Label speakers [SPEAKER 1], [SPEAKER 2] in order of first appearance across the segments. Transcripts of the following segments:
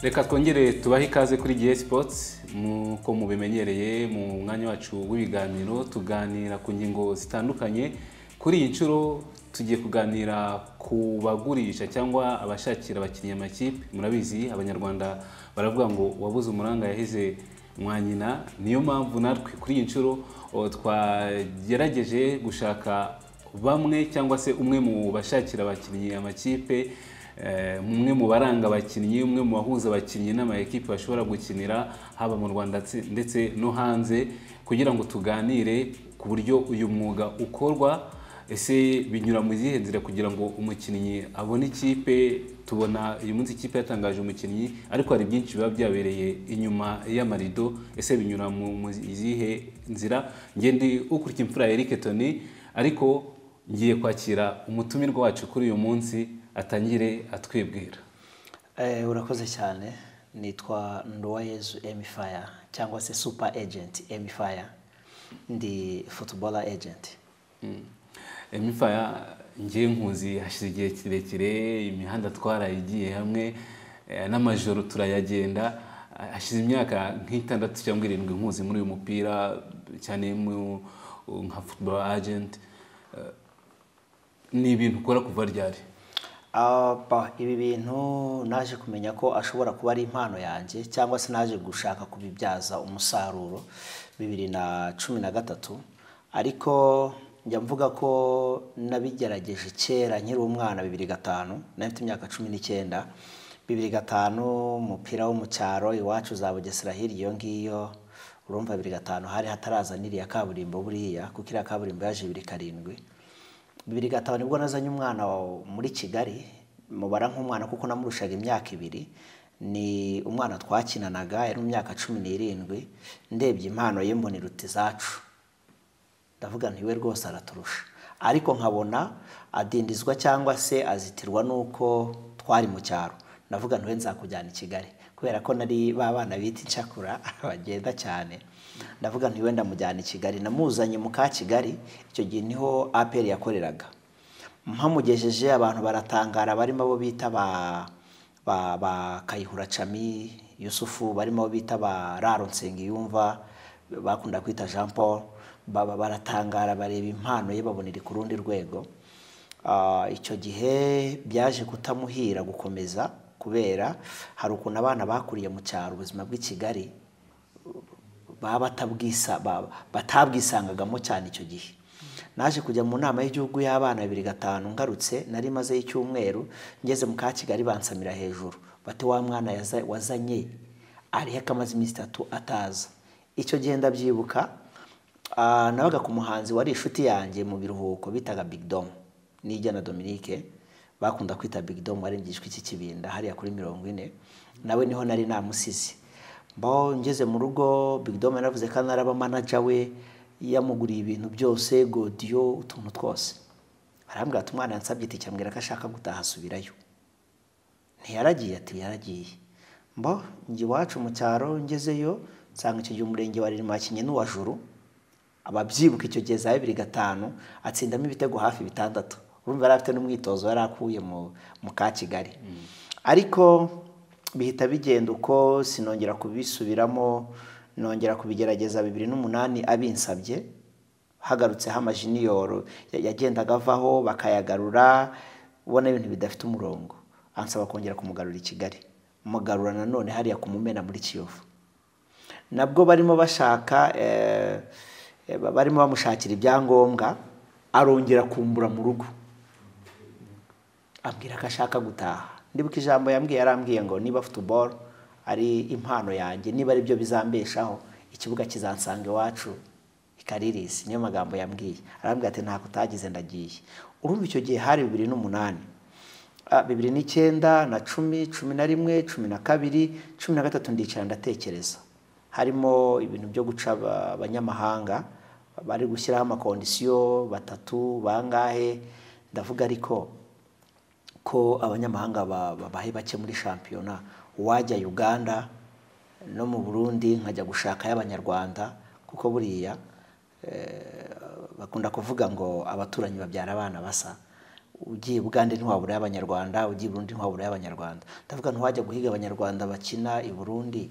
[SPEAKER 1] reka twongere tubahe ikaze kuri gihe sipotsi nk'uko mubimenyereye mu mwanya wacu w'ibiganiro tuganira ku ngingo zitandukanye kuri iyi nshuro tugiye kuganira ku bagurisha cyangwa abashakira abakinnyi amakipe murabizi abanyarwanda baravuga ngo uwabuze umuranga yahize mwa nyina niyo mpamvu natwe kuri iyi nshuro twagerageje gushaka bamwe cyangwa se umwe mu bashakira abakinnyi amakipe umwe mu baranga abakinnyi umwe mu bahuza abakinnyi n'amakipe bashobora gukinira haba mu rwanda ndetse no hanze kugira ngo tuganire ku buryo uyu mwuga ukorwa ese binyura mu zihe nzira kugira ngo umukinnyi abone ikipe tubona uyu munsi ikipe yatangaje umukinnyi ariko hari byinshi biba byabereye inyuma y'amarido ese binyura mu zihe nzira ngende ukurikiye imfura ya Eric Tony ariko ngiye kwakira umutumirwa wacu kuri uyu munsi atangire atwibwira
[SPEAKER 2] urakoze cyane nitwa nduwayezu emifaya cyangwa se supa ejenti emifaya ndi futubora ejenti
[SPEAKER 1] emifaya ngiye nkuzi hashize igihe kirekire imihanda twarayigiye hamwe n'amajoro turayagenda hashize imyaka nk'itandatu cyangwa irindwi nkuzi muri uyu mupira cyane nka futubora ajenti ni ibintu ukora kuva ryari
[SPEAKER 2] ibi bintu naje kumenya ko ashobora kuba ari impano yanjye cyangwa se naje gushaka kubibyaza umusaruro bibiri na cumi na gatatu ariko njya mvuga ko nabigerageje kera nkiri umwana bibiri gatanu n'afite imyaka cumi n'icyenda bibiri gatanu umupira wo mu cyaro iwacu za bugesera hirya iyo ngiyo urumva bibiri gatanu hari hataraza n'iriya kaburimbo buriya kuko iriya kaburimbo yaje bibiri karindwi bibiri gatanu nibwo nazanye umwana muri kigali mubara nk'umwana kuko namurushaga imyaka ibiri ni umwana twakinanaga yari mu myaka cumi n'irindwi ndebye impano ye mbona iruta izacu ndavuga ntiwe rwose araturusha ariko nkabona adindizwa cyangwa se azitirwa n'uko twari mu cyaro ndavuga ntiwe nzakujyana i kigali kubera ko nari ba bana bita incakura bagenda cyane ndavuga nti wenda mujyana i kigali namuzanye mu ka kigali icyo gihe niho aperi yakoreraga mpamugejeje abantu baratangara barimo abo bita ba kayihura cami yusufu barimo abo bita ba raro nsengiyumva bakunda kwita jean paul baratangara bareba impano ye babonera ku rundi rwego icyo gihe byaje kutamuhira gukomeza kubera hari ukuntu abana bakuriye mu cyaro ubuzima bw'i kigali baba batabwisangagamo cyane icyo gihe naje kujya mu nama y'igihugu y'abana bibiri gatanu ngarutse nari mazeyo icyumweru ngeze mu ka kigali bansamira hejuru bati wa mwana wazanye ariho akamaze iminsi itatu ataza icyo gihe ndabyibuka nabaga ku muhanzi wari inshuti yanjye mu biruhuko bitaga bigidomu n'ijya na dominike bakunda kwita bigidomu warengejwe iki kibinda hariya kuri mirongo ine nawe niho nari namusize mbaho ngeze mu rugo bigidomu yaravuze ko anaraba manaja we yamuguriye ibintu byose godiyo utuntu twose arambwira ati umwana yansabye ati cyambwira ko ashaka gutaha asubirayo ntiyaragiye ati yaragiye mbo njye iwacu mu cyaro ngezeyo nsanga icyo gihe umurenge wa ririma kinye n'uwa juru ababyibuka icyo gihe za bibiri gatanu atsindamo ibitego hafi bitandatu urumva yari afite n'umwitozo yari akuye mu ka kigali ariko bihita bigenda uko sinongera kubisubiramo nongera kubigerageza bibiri n'umunani abinsabye hagarutseho amajiniyoro yagendaga avaho bakayagarura ubona ibintu bidafite umurongo ansaba kongera kumugarura i kigali mugarura nanone hariya kumumena muri kiyovu nabwo barimo bashaka barimo bamushakira ibyangombwa arongera kumbura mu rugo ambwira ko ashaka gutaha ndibuka ijambo yambwiye yarambwiye ngo niba futuboro ari impano yanjye niba aribyo bizambeshaho ikibuga kizansanga iwacu ikaririsi niyo magambo yambwiye arambwira ati ntabwo utagize ndagiye urumva icyo gihe hari bibiri n'umunani bibiri n'icyenda na cumi cumi na rimwe cumi na kabiri cumi na gatatu ndicara ndatekereza harimo ibintu byo guca abanyamahanga bari gushyiraho amakondisiyo batatu bangahe ndavuga ariko ko abanyamahanga ba- babaye bake muri shampiyona uwajya uganda no mu burundi nkajya gushaka y'abanyarwanda kuko buriya eh, bakunda kuvuga ngo abaturanyi babyara abana basa ugiye bugande ntiwabura abanyarwanda ugiye i burundi ntiwabura abanyarwanda ndavuga ntiwajya guhiga abanyarwanda bakina i burundi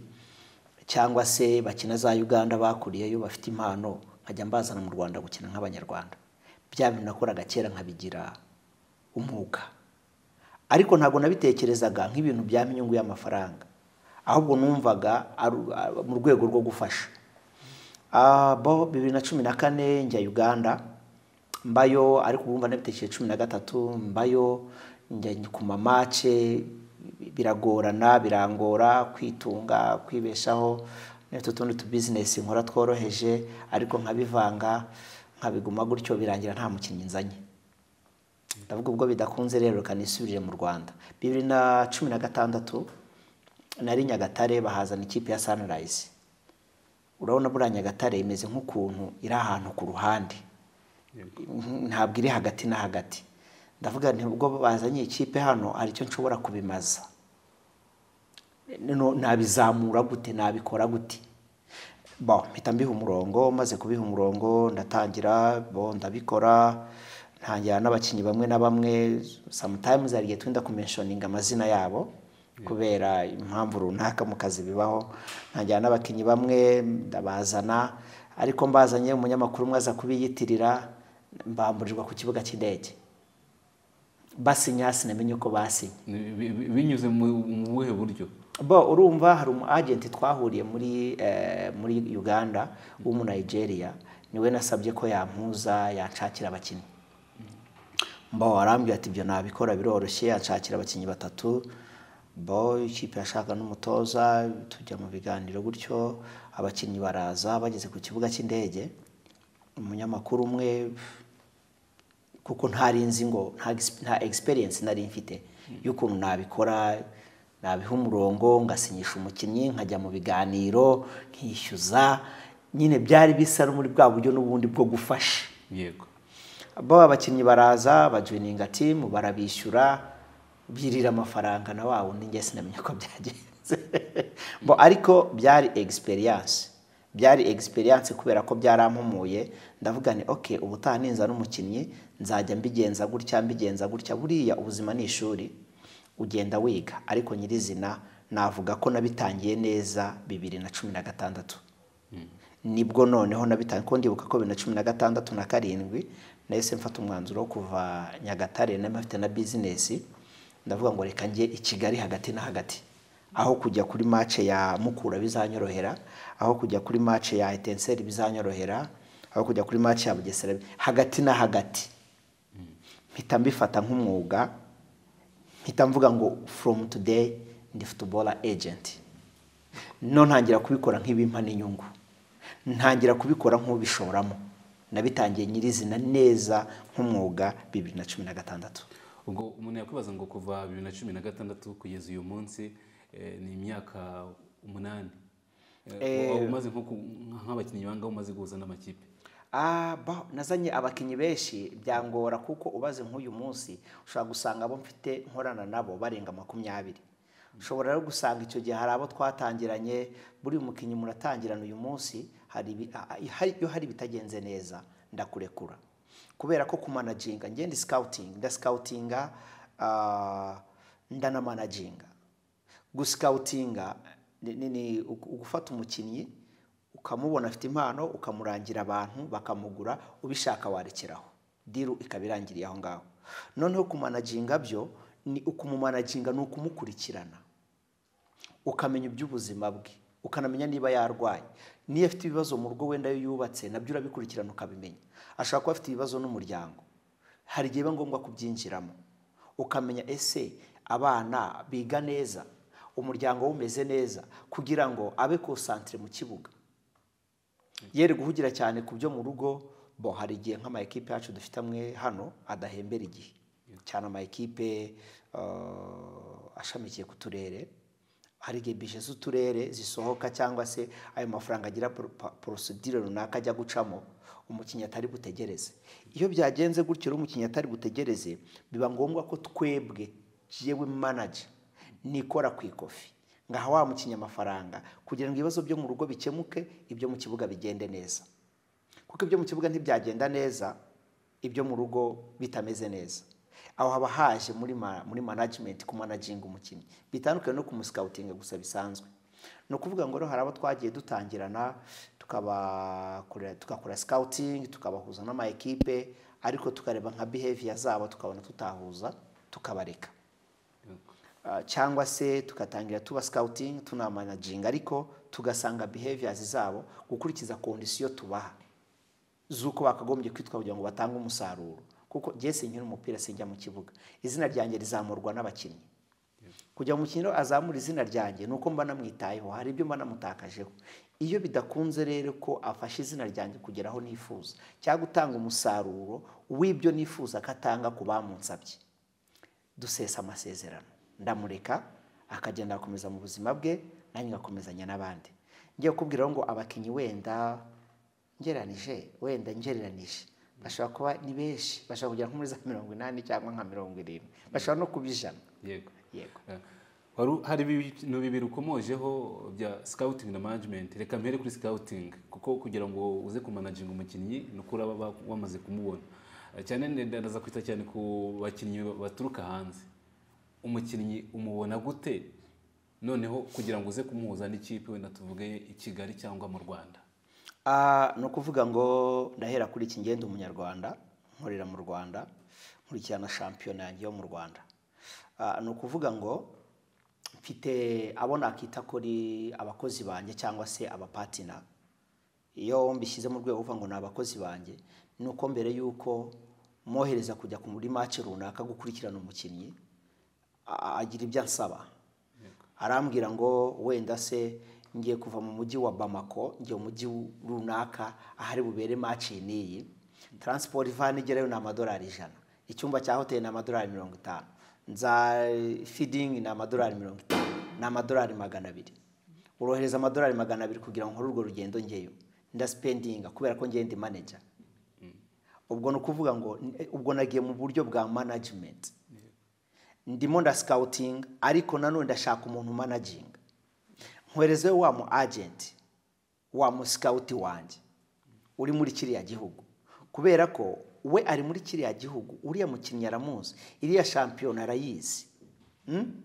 [SPEAKER 2] cyangwa se bakina za uganda bakuriyeyo bafite impano nkajya mbazana mu rwanda gukina nk'abanyarwanda bya bintu nakoraga kera nkabigira umwuga ariko ntabwo nabitekerezaga nk'ibintu byampa inyungu y'amafaranga ahubwo numvaga ari- ari- mu rwego rwo gufasha Ah, bo bibiri na cumi na kane njya uganda mbayo ariko ubu mba nabitekeye cumi na gatatu mbayo njya ku mamace biragorana birangora kwitunga kwibeshaho n'utu tundi tubizinesi nkora tworoheje ariko nkabivanga nkabiguma gutyo birangira nta mukinnyi nzanye ndavuga ubwo bidakunze rero reka nisubirire mu rwanda bibiri na cumi na gatandatu nari nyagatare bahazana ikipe ya sunrise urabona buriya nyagatare imeze nk'ukuntu iri ahantu ku ruhande ntabwo iri hagati na hagati ndavuga nti ubwo bazanye ikipe hano hari icyo nshobora kubimaza Noneho nabizamura gute nabikora gute bo mpita mbiha umurongo maze kubiha umurongo ndatangira bo ndabikora ntangira n'abakinnyi bamwe na bamwe sometimes hari igihe twenda kumenshoninga amazina yabo kubera impamvu runaka mu kazi bibaho ntangira n'abakinnyi bamwe ndabazana ariko mbazanye umunyamakuru umwe aza kubiyitirira mbamburirwa ku kibuga cy'indege basinya sinamenye uko basinya
[SPEAKER 1] Bi- bi- binyuze mu mu buhe buryo
[SPEAKER 2] bo urumva hari umu agenti twahuriye muri eh, muri uganda w'umu nigeria niwe nasabye ko yampuza yanshakira abakinnyi bo arambwira ati ibyo nabikora biroroshye yanshakira abakinnyi batatu bo ikipe yashaka n'umutoza tujya mu biganiro gutyo abakinnyi baraza bageze ku kibuga cy'indege umunyamakuru umwe kuko ntari nzi ngo nta gis- nta experience nari mfite y'ukuntu nabikora nabiha umurongo ngasinyisha umukinnyi nkajya mu biganiro nkishyuza nyine byari bisa no muri bwa buryo n'ubundi bwo gufasha
[SPEAKER 1] yego
[SPEAKER 2] bo abakinnyi baraza bajoininga timu barabishyura birira amafaranga na wa wundi njye sinamenya ko byagenze bo ariko byari experience byari experience kubera ko byarampumuye ndavuga ni okay ubutaha ninza n'umukinnyi nzajya mbigenza gutya mbigenza gutya buriya ubuzima ni ishuri ugenda wiga ariko nyirizina navuga ko nabitangiye neza bibiri na cumi na gatandatu nibwo noneho nabitangiye ko ndibuka ko bibiri na cumi na gatandatu na karindwi nahise mfata umwanzuro wo kuva nyagatare nari mfite na bizinesi ndavuga ngo reka njye i kigali hagati na hagati aho kujya kuri mace ya mukura bizanyorohera aho kujya kuri mace ya etenseri bizanyorohera aho kujya kuri mace ya bugesera hagati na hagati mpita mbifata nk'umwuga mpita mvuga ngo from today ndi footballer agent no ntangira kubikora nk'ibimpa n'inyungu ntangira kubikora nk'ubishoramo nabitangiye nyirizina neza nk'umwuga bibiri na cumi na gatandatu
[SPEAKER 1] ubwo umuntu yakwibaza ngo kuva bibiri na cumi na gatandatu kugeza uyu munsi eh, ni imyaka umunani Eh, waba umaze nko ku- nk'abakinnyi banga umaze guhuza n'amakipe
[SPEAKER 2] Ah, ba- nazanye abakinnyi benshi byangora kuko ubaze nk'uyu munsi ushobora gusanga abo mfite nkorana nabo barenga makumyabiri ushobora rero gusanga icyo gihe hari abo twatangiranye buri mukinnyi muratangirana uyu munsi hari ibi- ah, ah, hari- iyo hari ibitagenze neza ndakurekura kubera ko kumanaginga ngenda scouting ndasikawutinga ndanamanaginga gusikawutinga ni, ni, ni ugu- ugufata umukinnyi ukamubona afite impano ukamurangira abantu bakamugura ubishaka warekeraho diru ikaba irangiriye aho ngaho noneho kumanajinga byo ni ukumumanaginga ni ukumukurikirana ukamenya iby'ubuzima bwe ukanamenya niba yarwaye niyo afite ibibazo mu rugo wenda iyo yubatse nabyo urabikurikirana ukabimenya ashobora kuba afite ibibazo n'umuryango hari igihe biba ngombwa kubyinjiramo ukamenya ese abana biga neza umuryango we umeze neza kugira ngo abe konsantere mu kibuga yere guhugira cyane ku byo mu rugo bo hari igihe nk'amayikipe yacu dufite amwe hano adahembera igihe cyane amayikipe eh, ashamikiye ku turere hari igihe bije z'uturere zisohoka cyangwa se ayo mafaranga agira pro- pa- porosidire runaka ajya gucamo umukinnyi atari butegereze iyo byagenze gutyo rero umukinnyi atari butegereze biba ngombwa ko twebwe jewe manager nikora ku ikofi ngaha wa mukinya amafaranga kugira ngo ibibazo byo mu rugo bikemuke ibyo mu kibuga bigende neza kuko ibyo mu kibuga ntibyagenda neza ibyo mu rugo bitameze neza aho haba haje muri ma- muri management ku managing umukinnyi bitandukanye no kumuscoutinga gusa bisanzwe ni ukuvuga ngo rero hari abo twagiye dutangirana tukabakorera tugakora scouting tukabahuza n'ama ekipe ariko tukareba nka behavior zabo tukabona tutahuza tukabareka Ah, cyangwa se tugatangira tuba scouting tunamanaginga ariko tugasanga behaviors zabo gukurikiza kondisiyo tubaha z'uko bakagombye kwitwa kugira ngo batange umusaruro kuko jyese nkiri umupira sinjya mu kibuga izina ryanjye rizamurwa n'abakinnyi kugira ngo umukinnyi rero azamure izina ryanjye ni uko mba namwitayeho hari ibyo mba namutakajeho iyo bidakunze rero ko afashe izina ryanjye kugera aho nifuza cyangwa gutanga umusaruro w'ibyo nifuza ko atanga ku bamunsabye dusesa amasezerano ndamureka akagenda agakomeza mu buzima bwe nanjye ngakomezanya n'abandi ngiye kukubwiraho ngo abakinnyi wenda ngereranije wenda ngereranije bashobora kuba ni benshi bashobora kugera nko muri za mirongo inani cyangwa nka mirongo irindwi bashobora no kuba ijana
[SPEAKER 1] yego
[SPEAKER 2] yego
[SPEAKER 1] Eh, wari u- hari ibintu bibiri ukomojeho bya scouting na management reka mpere kuri scouting kuko kugira ngo uze kumanaginga umukinnyi ni uko uraba ba- wamaze kumubona Eh, cyane ndende ndaza kwita cyane ku bakinnyi baturuka hanze umukinnyi umubona gute noneho kugira ngo uze kumuhuza n'ikipe wenda tuvuge i kigali cyangwa mu rwanda
[SPEAKER 2] Ah, ni ukuvuga ngo ndahera kuri iki ngenda umunyarwanda nkorera mu rwanda nkurikirana shampiyona yanjye yo mu rwanda Ah, ni ukuvuga ngo mfite abo nakita kuri abakozi banjye cyangwa se abapatina iyo mbishyize mu rwego uvuga ngo ni abakozi banjye ni uko mbere y'uko mwohereza kujya ku muri mace runaka gukurikirana umukinnyi a- agira ibyo ansaba arambwira ngo wenda se ngiye kuva mu mujyi wa bamako ngiye mu mujyi runaka ahari bubere maci n'iyi taransiporo ivana igerayo ni amadolari ijana icyumba cya hoteli ni amadolari mirongo itanu nza fidingi ni amadolari mirongo itanu ni amadolari magana abiri urohereza amadolari magana abiri kugira ngo nkore urwo rugendo ngeyo ndasipendinga kubera ko ngende maneja ubwo ni ukuvuga ngo ubwo nagiye mu buryo bwa management ndimo nda scouting ariko nanone ndashaka umuntu managinga nkwerezeho wa mu agent wa mu scout wanjye uri muri kiriya gihugu kubera ko we ari muri kiriya gihugu uriya mukinnyi aramuzi iriya shampiyona arayizi Mm?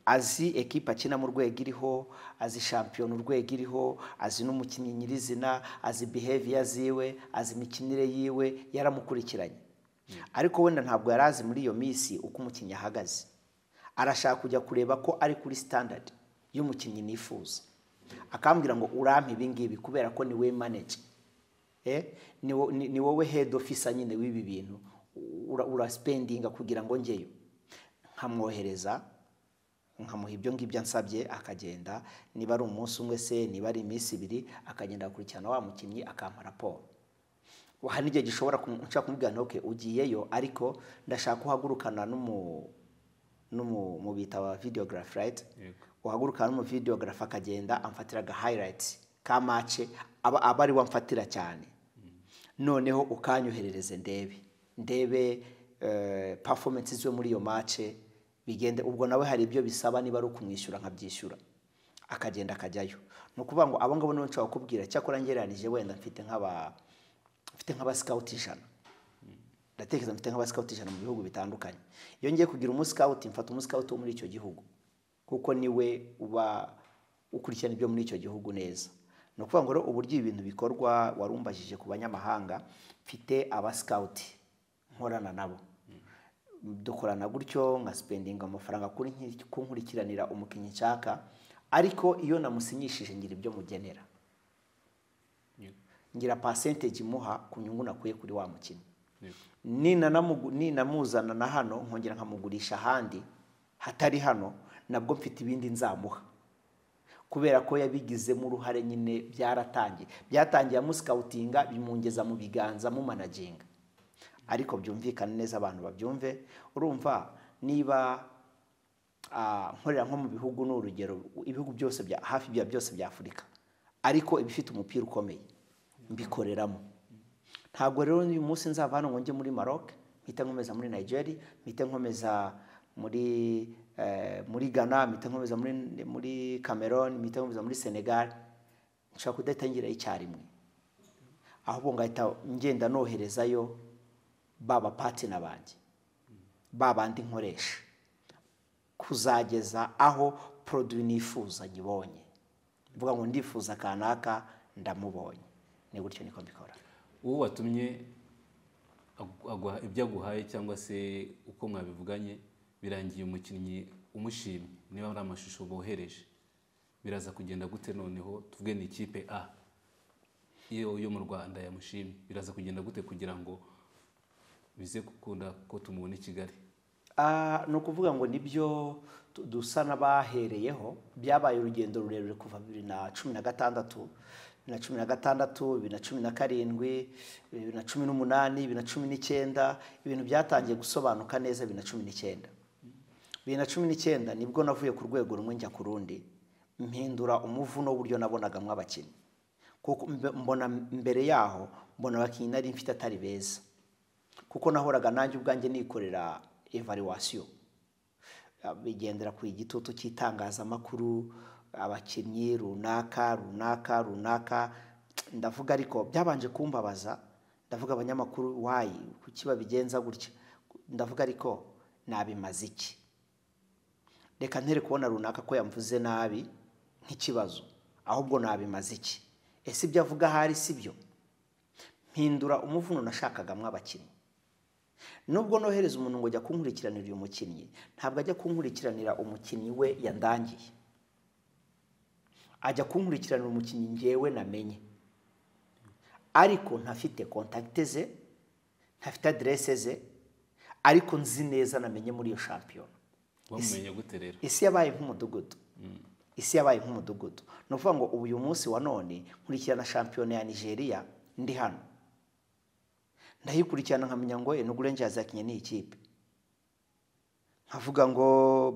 [SPEAKER 2] azi ekipa akina mu rwego iriho azi shampiyona urwego iriho azi n'umukinnyi nyirizina azi behavior ziwe azi imikinire yiwe yaramukurikiranye ariko wenda ntabwo yari azi muri iyo minsi uko umukinnyi ahagaze arashaka kujya kureba ko ari kuri standard y'umukinnyi nifuza akambwira ngo urampe ibi ngibi kubera ko ni we manager eh, ni wo- ni- ni wowe head officer nyine w'ibi bintu ura- uraspendinga kugira ngo ngeyo nkamwohereza nkamuha ibyo ngibyo ansabye akagenda niba ari umunsi umwe se niba ari iminsi ibiri akagenda agakurikirana wa mukinnyi akampa raporo hari n'igihe gishobora kumu- nshobora kumubwira nti "Okay, ugiyeyo ariko ndashaka uhagurukana n'umu n'umu mu bita wa videography right
[SPEAKER 1] Yego.
[SPEAKER 2] uhaguruka n'umu videography akagenda amfatira aga highlights ka match aba aba ari we amfatira cyane noneho ukanyoherereze ndebe ndebe eh, performance ziwe muri iyo match bigende ubwo nawe hari ibyo bisaba niba ari ukumwishyura nkabyishyura akagenda akajyayo ni ukuvuga ngo abo ngabo nibo nshobora kukubwira cyakora ngereranije wenda mfite nk'aba mfite nk'aba scout ijana ndatekereza mfite nk'abasikawuti ijana mu bihugu bitandukanye iyo ngiye kugira umusikawuti mfata umusikawuti wo muri icyo gihugu kuko niwe uba ukurikirana ibyo muri icyo gihugu neza ni ukuvuga ngo rero uburyo ibi bintu bikorwa warumbajije ku banyamahanga mfite abasikawuti nkorana nabo dukorana gutyo nka sipendinga amafaranga kuri nkiri- kunkurikiranira umukinnyi nshaka ariko iyo namusinyishije ngira ibyo mugenera
[SPEAKER 1] Yego.
[SPEAKER 2] ngira percentage imuha ku nyungu nakuye kuri wa mukinnyi
[SPEAKER 1] Yego.
[SPEAKER 2] ninanamugu- ninamuzana na hano nkongera nkamugurisha ahandi hatari hano nabwo mfite ibindi nzamuha kubera ko yabigizemo uruhare nyine byaratangiye byatangiye amusikawutinga bimungeza mu biganza mumanaginga ariko byumvikane neza abantu babyumve urumva niba ah, nkorera nko mu bihugu ni urugero ibihugu byose bya hafi bya byose bya afurika ariko ibifite umupira ukomeye mbikoreramo ntabwo rero uyu munsi nzava hano ngo njye muri maroc mpite nkomeza muri nigeria mpite nkomeza muri eh, muri ghana mpita nkomeza muri muri cameroon mpita nkomeza muri senegal nshobora kudatangira icyarimwe ahubwo ngahita ngenda noherezayo ba bapatina banjye ba bandi nkoresha kuzageza aho poroduwi nifuza nyibonye mvuga ngo ndifuza kanaka ndamubonye ni gutyo niko mbikora
[SPEAKER 1] uwo watumye agu- aguha ibyo aguhaye cyangwa se uko mwabivuganye birangiye umukinnyi umushimye niba ari amashusho bohereje biraza kugenda gute noneho tuvuge ni ikipe a iyo yo mu rwanda yamushimye biraza kugenda gute kugira ngo bize gukunda ko tumubona i kigali
[SPEAKER 2] Ah, ni ukuvuga ngo nibyo tu- dusa n'abahereyeho byabaye urugendo rurerure kuva bibiri na cumi na gatandatu bibiri na cumi na gatandatu bibiri na cumi na karindwi bibiri na cumi n'umunani bibiri na cumi n'icyenda ibintu byatangiye gusobanuka neza bibiri na cumi n'icyenda bibiri na cumi n'icyenda nibwo navuye ku rwego rumwe njya ku rundi mpindura umuvuno w'uburyo nabonagamo abakinnyi kuko mbe- mbona mbere yaho mbona abakinnyi nari mfite atari beza kuko nahoraga nanjye ubwanjye nikorera evaluwasiyo bigendera ku igitutu cy'itangazamakuru abakinnyi runaka runaka runaka ndavuga ariko byabanje kumbabaza ndavuga abanyamakuru wayi kuki babigenza gutya ndavuga ariko nabimaze iki reka ntere kubona runaka ko yamvuze nabi nk'ikibazo ahubwo nabimaze iki ese ibyo avuga ahari si byo mpindura umuvuno nashakagamo abakinnyi nubwo nohereza umuntu ngo ajya kunkurikiranira uyu mukinnyi ntabwo ajya kunkurikiranira umukinnyi we yandangiye ajya kunkurikiranira umukinnyi ngewe namenye ariko ntafite kontakite ze ntafite aderese ze ariko nzi neza namenye muri iyo shampiyona
[SPEAKER 1] wamumenye gute rero
[SPEAKER 2] isi yabaye nk'umudugudu isi yabaye nk'umudugudu ni ukuvuga ngo ubu uyu munsi wa none nkurikirana shampiyona ya nigeria ndi hano ndayikurikirana nkamenya ngo enugu rangers yakinnye n'iyi kipe nkavuga ngo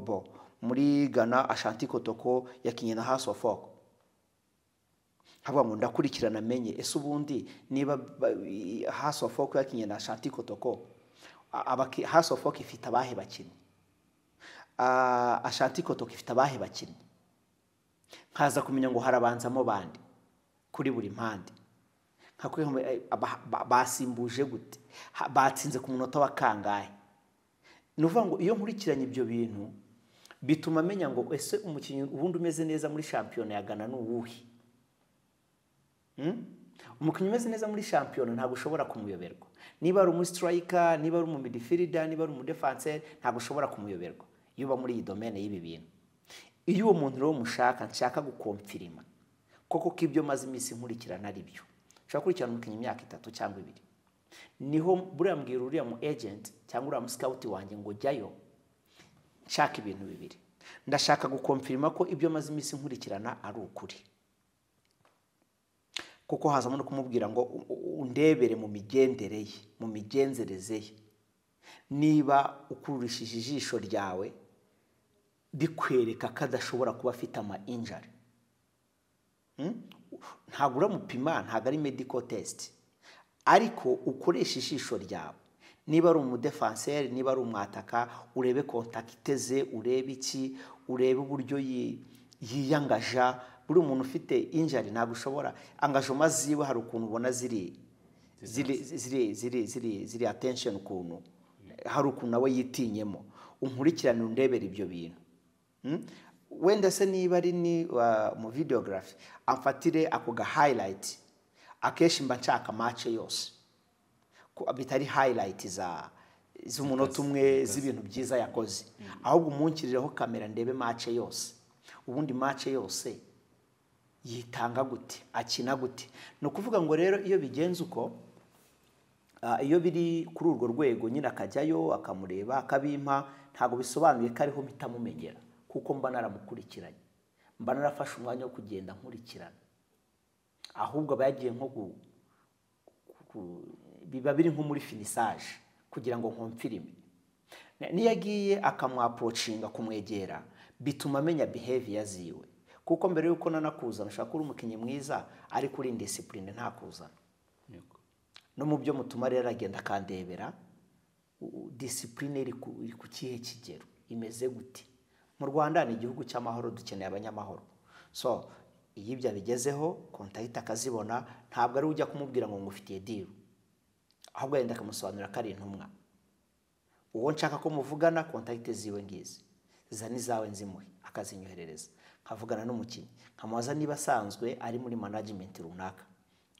[SPEAKER 2] bo muri ghana ashanti kotoko yakinnye na house of folk nkavuga ngo ndakurikirana amenye ese ubundi niba ba- i- house of folk yakinnye na ashanti kotoko a- abaki- house of folk ifite abahe bakinnyi Ah, ashanti kotoko ifite abahe bakinnyi nkaza kumenya ngo harabanzamo bande kuri buri mpande nkakubwira ngo, eh, aba- ba- basimbuje gute Ha- batsinze ku munota wa kangahe ni ukuvuga ngo iyo nkurikiranye ibyo bintu bituma menya ngo ese umukinnyi ubundi umeze neza muri shampiyona ya gana ni uwuhe Mm? umukinnyi umeze neza muri shampiyona ntabwo ushobora kumuyoberwa niba ari umu sitirayika niba ari umu midifirida niba ari umu defanseri ntabwo ushobora kumuyoberwa iyo uba muri iyi domene y'ibi bintu iyo uwo muntu rero mushaka nshaka gukomfirima koko ko ibyo maze iminsi nkurikirana ari byo ushobora gukurikirana umukinnyi imyaka itatu cyangwa ibiri niho buriya mbwira uriya mu ejenti cyangwa uriya mu sikawuti wanjye ngo jyayo nshaka ibintu bibiri ndashaka gukomfirima ko ibyo maze iminsi nkurikirana ari ukuri kuko hazamo no kumubwira ngo u- u- undebere mu migendere ye mu migenzereze ye niba ukururishije ijisho ryawe rikwereka ko adashobora kuba afite ama injari ntabwo uramupima ntabwo ari medical test ariko ukoresha ijisho ryawe niba ari umudefanseri niba ari umwataka urebe kontakite ze urebe iki urebe uburyo yi- yiyangaja buri umuntu ufite injari ntabwo ushobora angajoma ziwe hari ukuntu ubona ziri ziri ziri ziri ziri ziri attention ukuntu hari ukuntu nawe yitinyemo unkurikirane undebera ibyo bintu Mm? wenda se niba ari ni wa- mu videography amfatire ako ga highlight akenshi mba nshaka mace yose ko bitari highlight za z'umunota umwe z'ibintu byiza yakoze ahubwo umunkirireho kamera ndebe mace yose ubundi mace yose yitanga gute akina gute ni ukuvuga ngo rero iyo bigenze uko Ah, iyo biri kuri urwo rwego nyine akajyayo akamureba akabimpa ntabwo bisobanuye ko ariho mpita mumenyera kuko mba naramukurikiranye mba narafashe umwanya wo kugenda nkurikirana ahubwo aba yagiye nko gu- ku- biba biri nko muri finisaje kugira ngo nkomfirime Na- niyo agiye akamwaporocinga kumwegera bituma amenya behavior ziwe kuko mbere y'uko nanakuzana ushobora kuba uri umukinnyi mwiza ariko uri indisipurine ntakuzana
[SPEAKER 1] Yego.
[SPEAKER 2] no mu byo mutuma rero agenda akandebera u- u- disipurine iri ku iri ku kihe kigero imeze gute mu rwanda ni igihugu cy'amahoro dukeneye abanyamahoro so iyo ibyo abigezeho kontayita akazibona ntabwo ari ujya kumubwira ngo ngufitiye diru ahubwo yenda akamusobanurira ko ari intumwa uwo nshaka ko muvugana kontayite ziwe ngizi zana izawe nzimuhe akazinyoherereza nkavugana n'umukinnyi nkamubaza niba asanzwe ari muri manajimenti runaka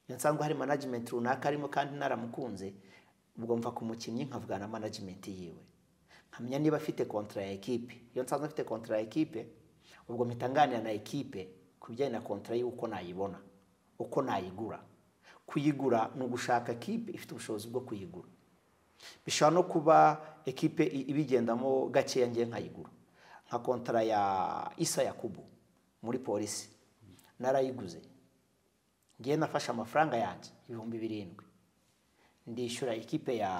[SPEAKER 2] iyo nsanzwe hari manajimenti runaka arimo kandi naramukunze ubwo mva ku mukinnyi nkavugana na manajimenti yiwe nkamenya niba afite kontara ya ekipe iyo nsanzwe afite kontara ya ekipe ubwo mpita nganira na ekipe ku bijyanye na kontara y'uko nayibona uko nayigura kuyigura ni ugushaka ekipe ifite ubushobozi bwo kuyigura bishobora no kuba ekipe ibigendamo gakeya ngiye nkayigura nka kontara ya isa yakubu muri polisi narayiguze ngiye nafashe amafaranga yanjye ibihumbi birindwi ndishyura ekipe ya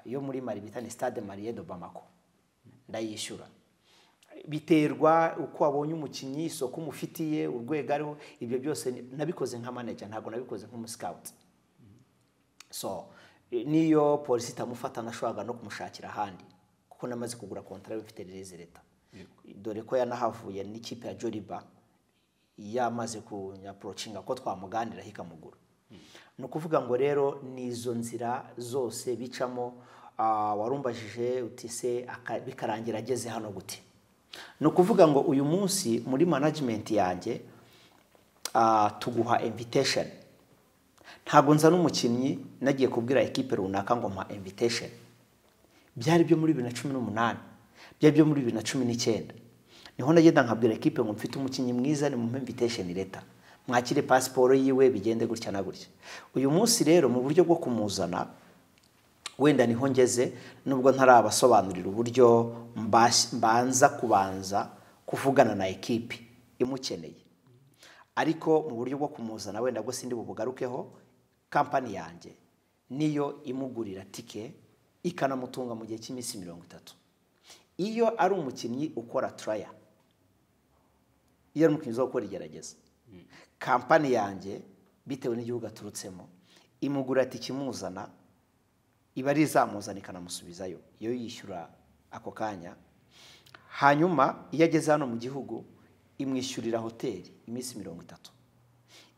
[SPEAKER 2] yo muri mari bita ni stade mariye do bamako ndayishyura biterwa uko wabonye umukinnyi isoko umufitiye urwego ariho ibyo byose nabikoze nka manager ntabwo nabikoze nk'umusikawuti so niyo polisi itamufata nashobora no kumushakira ahandi kuko namaze kugura kontara mfite reze leta dore ko yanahavuye n'ikipe ya joriba yamaze kunyaporocinga ko twamuganiraho ikamugura ni ukuvuga ngo rero ni izo nzira zose bicamo warumbajije utise bikarangira ageze hano gute ni ukuvuga ngo uyu munsi muri manajimenti yanjye tuguha invitesheni ntabwo nzana umukinnyi nagiye kubwira ekipe runaka ngo mpa invitesheni byari byo muri bibiri na cumi n'umunani byari byo muri bibiri na cumi n'icyenda niho nagenda nkabwira ekipe ngo mfite umukinnyi mwiza ni mu invitesheni leta mwakire pasiporo yiwe bigende gutya na gutya uyu munsi rero mu buryo bwo kumuzana wenda niho ngeze nubwo ntarabasobanurira uburyo mbanza kubanza kuvugana na ekipi imukeneye ariko mu buryo bwo kumuzana wenda bwo sindi bubugarukeho kampani yanjye niyo imugurira tike ikanamutunga mu gihe cy'iminsi mirongo itatu iyo ari umukinnyi ukora turaya iyo ari umukinnyi uza gukora igerageza kampani yanjye bitewe n'igihugu aturutsemo imugura ati ikimuzana iba ari izamuzana ikanamusubizayo iyo yishyura ako kanya hanyuma iyo ageze hano mu gihugu imwishyurira hoteli iminsi mirongo itatu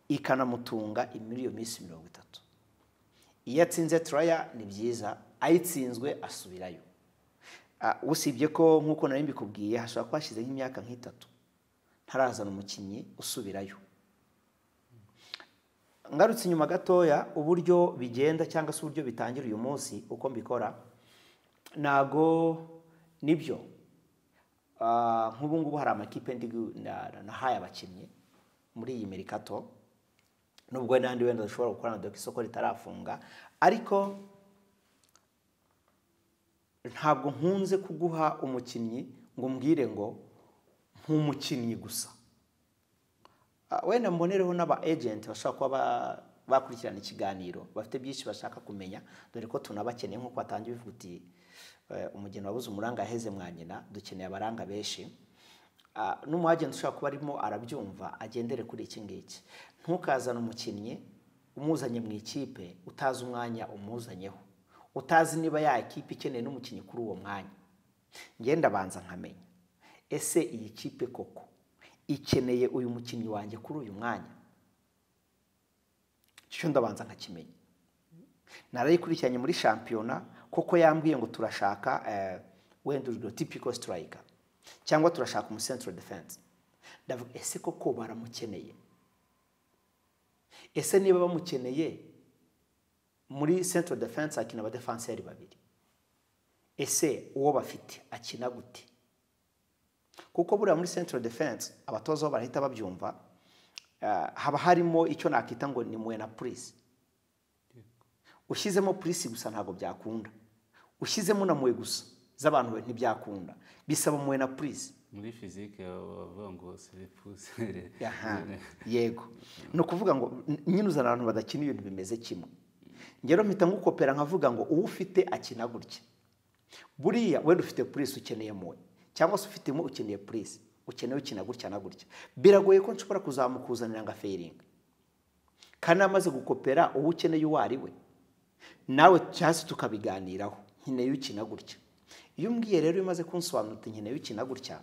[SPEAKER 2] ikanamutunga muri iyo minsi mirongo itatu iyo atsinze turaya ni byiza ayitsinzwe asubirayo usibye ko nk'uko nari mbikubwiye hashobora kuba hashize nk'imyaka nk'itatu ntarazana umukinnyi usubirayo ngarutse inyuma gatoya uburyo bigenda cyangwa se uburyo bitangira uyu munsi uko mbikora ntago nibyo nk'ubu ngubu hari amakipe nahaye abakinnyi muri iyi merikato nubwo n'andi wenda dushobora gukora na doka isoko ritarafunga ariko ntabwo nkunze kuguha umukinnyi ngo umbwire ngo nk'umukinnyi gusa wenda mbonereho n'aba ejenti bashobora kuba bakurikirana ikiganiro bafite byinshi bashaka kumenya dore ko tunabakeneye nk'uko batangiye bivuga uti umugeni wabuze umuranga yaheze mwa nyina dukeneye abaranga benshi n'umuhagenti ushobora kuba arimo arabyumva agendere kuri iki ngiki ntukazane umukinnyi umuzanye mu ikipe utazi umwanya umuzanyeho utazi niba ya ikipe ikeneye n'umukinnyi kuri uwo mwanya ngenda abanza nkamenya ese iyi kipe koko ikeneye uyu mukinnyi wanjye kuri uyu mwanya icyo ndabanza nkakimenya narayikurikiranye muri shampiyona koko yambwiye ngo turashaka wenda urugero tipiko siturayika cyangwa turashaka umusentiro defense ndavuga ese koko baramukeneye ese niba bamukeneye muri sentiro defense hakina abadefanseri babiri ese uwo bafite akina gute kuko buriya muri central defense abatoza barahita babyumva haba harimo icyo nakita ngo ni muwe na purisi ushyizemo purisi gusa ntabwo byakunda ushyizemo na muwe gusa z'abantu be ntibyakunda bisaba muwe na purisi
[SPEAKER 1] muri fizike bavuga ngo seripuse
[SPEAKER 2] yego ni ukuvuga ngo nyine uzana abantu badakina ibintu bimeze kimwe ngero mpita nkukopera nkavuga ngo uwo ufite akina gutya buriya wenda ufite purisi ukeneye muwe cyangwa se ufitemo ukeneye purisi ukeneye ukina gutya na gutya biragoye ko nshobora kuzamukuzanira nka feringa kandi amaze gukopera uwo ukeneye uwo ari we nawe cyangwa se tukabiganiraho nkeneye ukina gutya iyo umbwiye rero umaze kunsobanurira nkeneye ukina gutya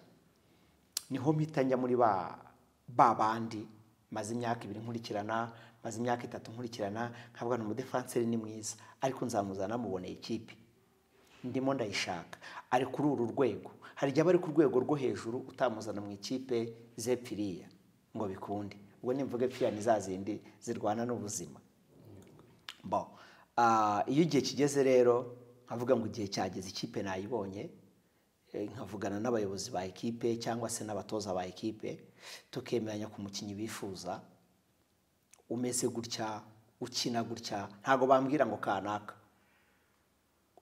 [SPEAKER 2] niho mpita njya muri ba ba bandi maze imyaka ibiri nkurikirana maze imyaka itatu nkurikirana nkavuga ni umudefanseri ni mwiza ariko nzamuzana muboneye ikipe ndimo ndayishaka ari kuri uru rwego hari igihe aba ari ku rwego rwo hejuru utamuzana mu ikipe zepfiriya ngo bikunde ubwo nimvuga epfiriya ni za zindi zirwana n'ubuzima bo ah, iyo igihe kigeze rero nkavuga ngo igihe cyageze ikipe nayibonye eh, nkavugana n'abayobozi ba ekipe cyangwa se n'abatoza ba ekipe tukemeranya ku mukinnyi bifuza umeze gutya ukina gutya ntabwo bambwira ngo kanaka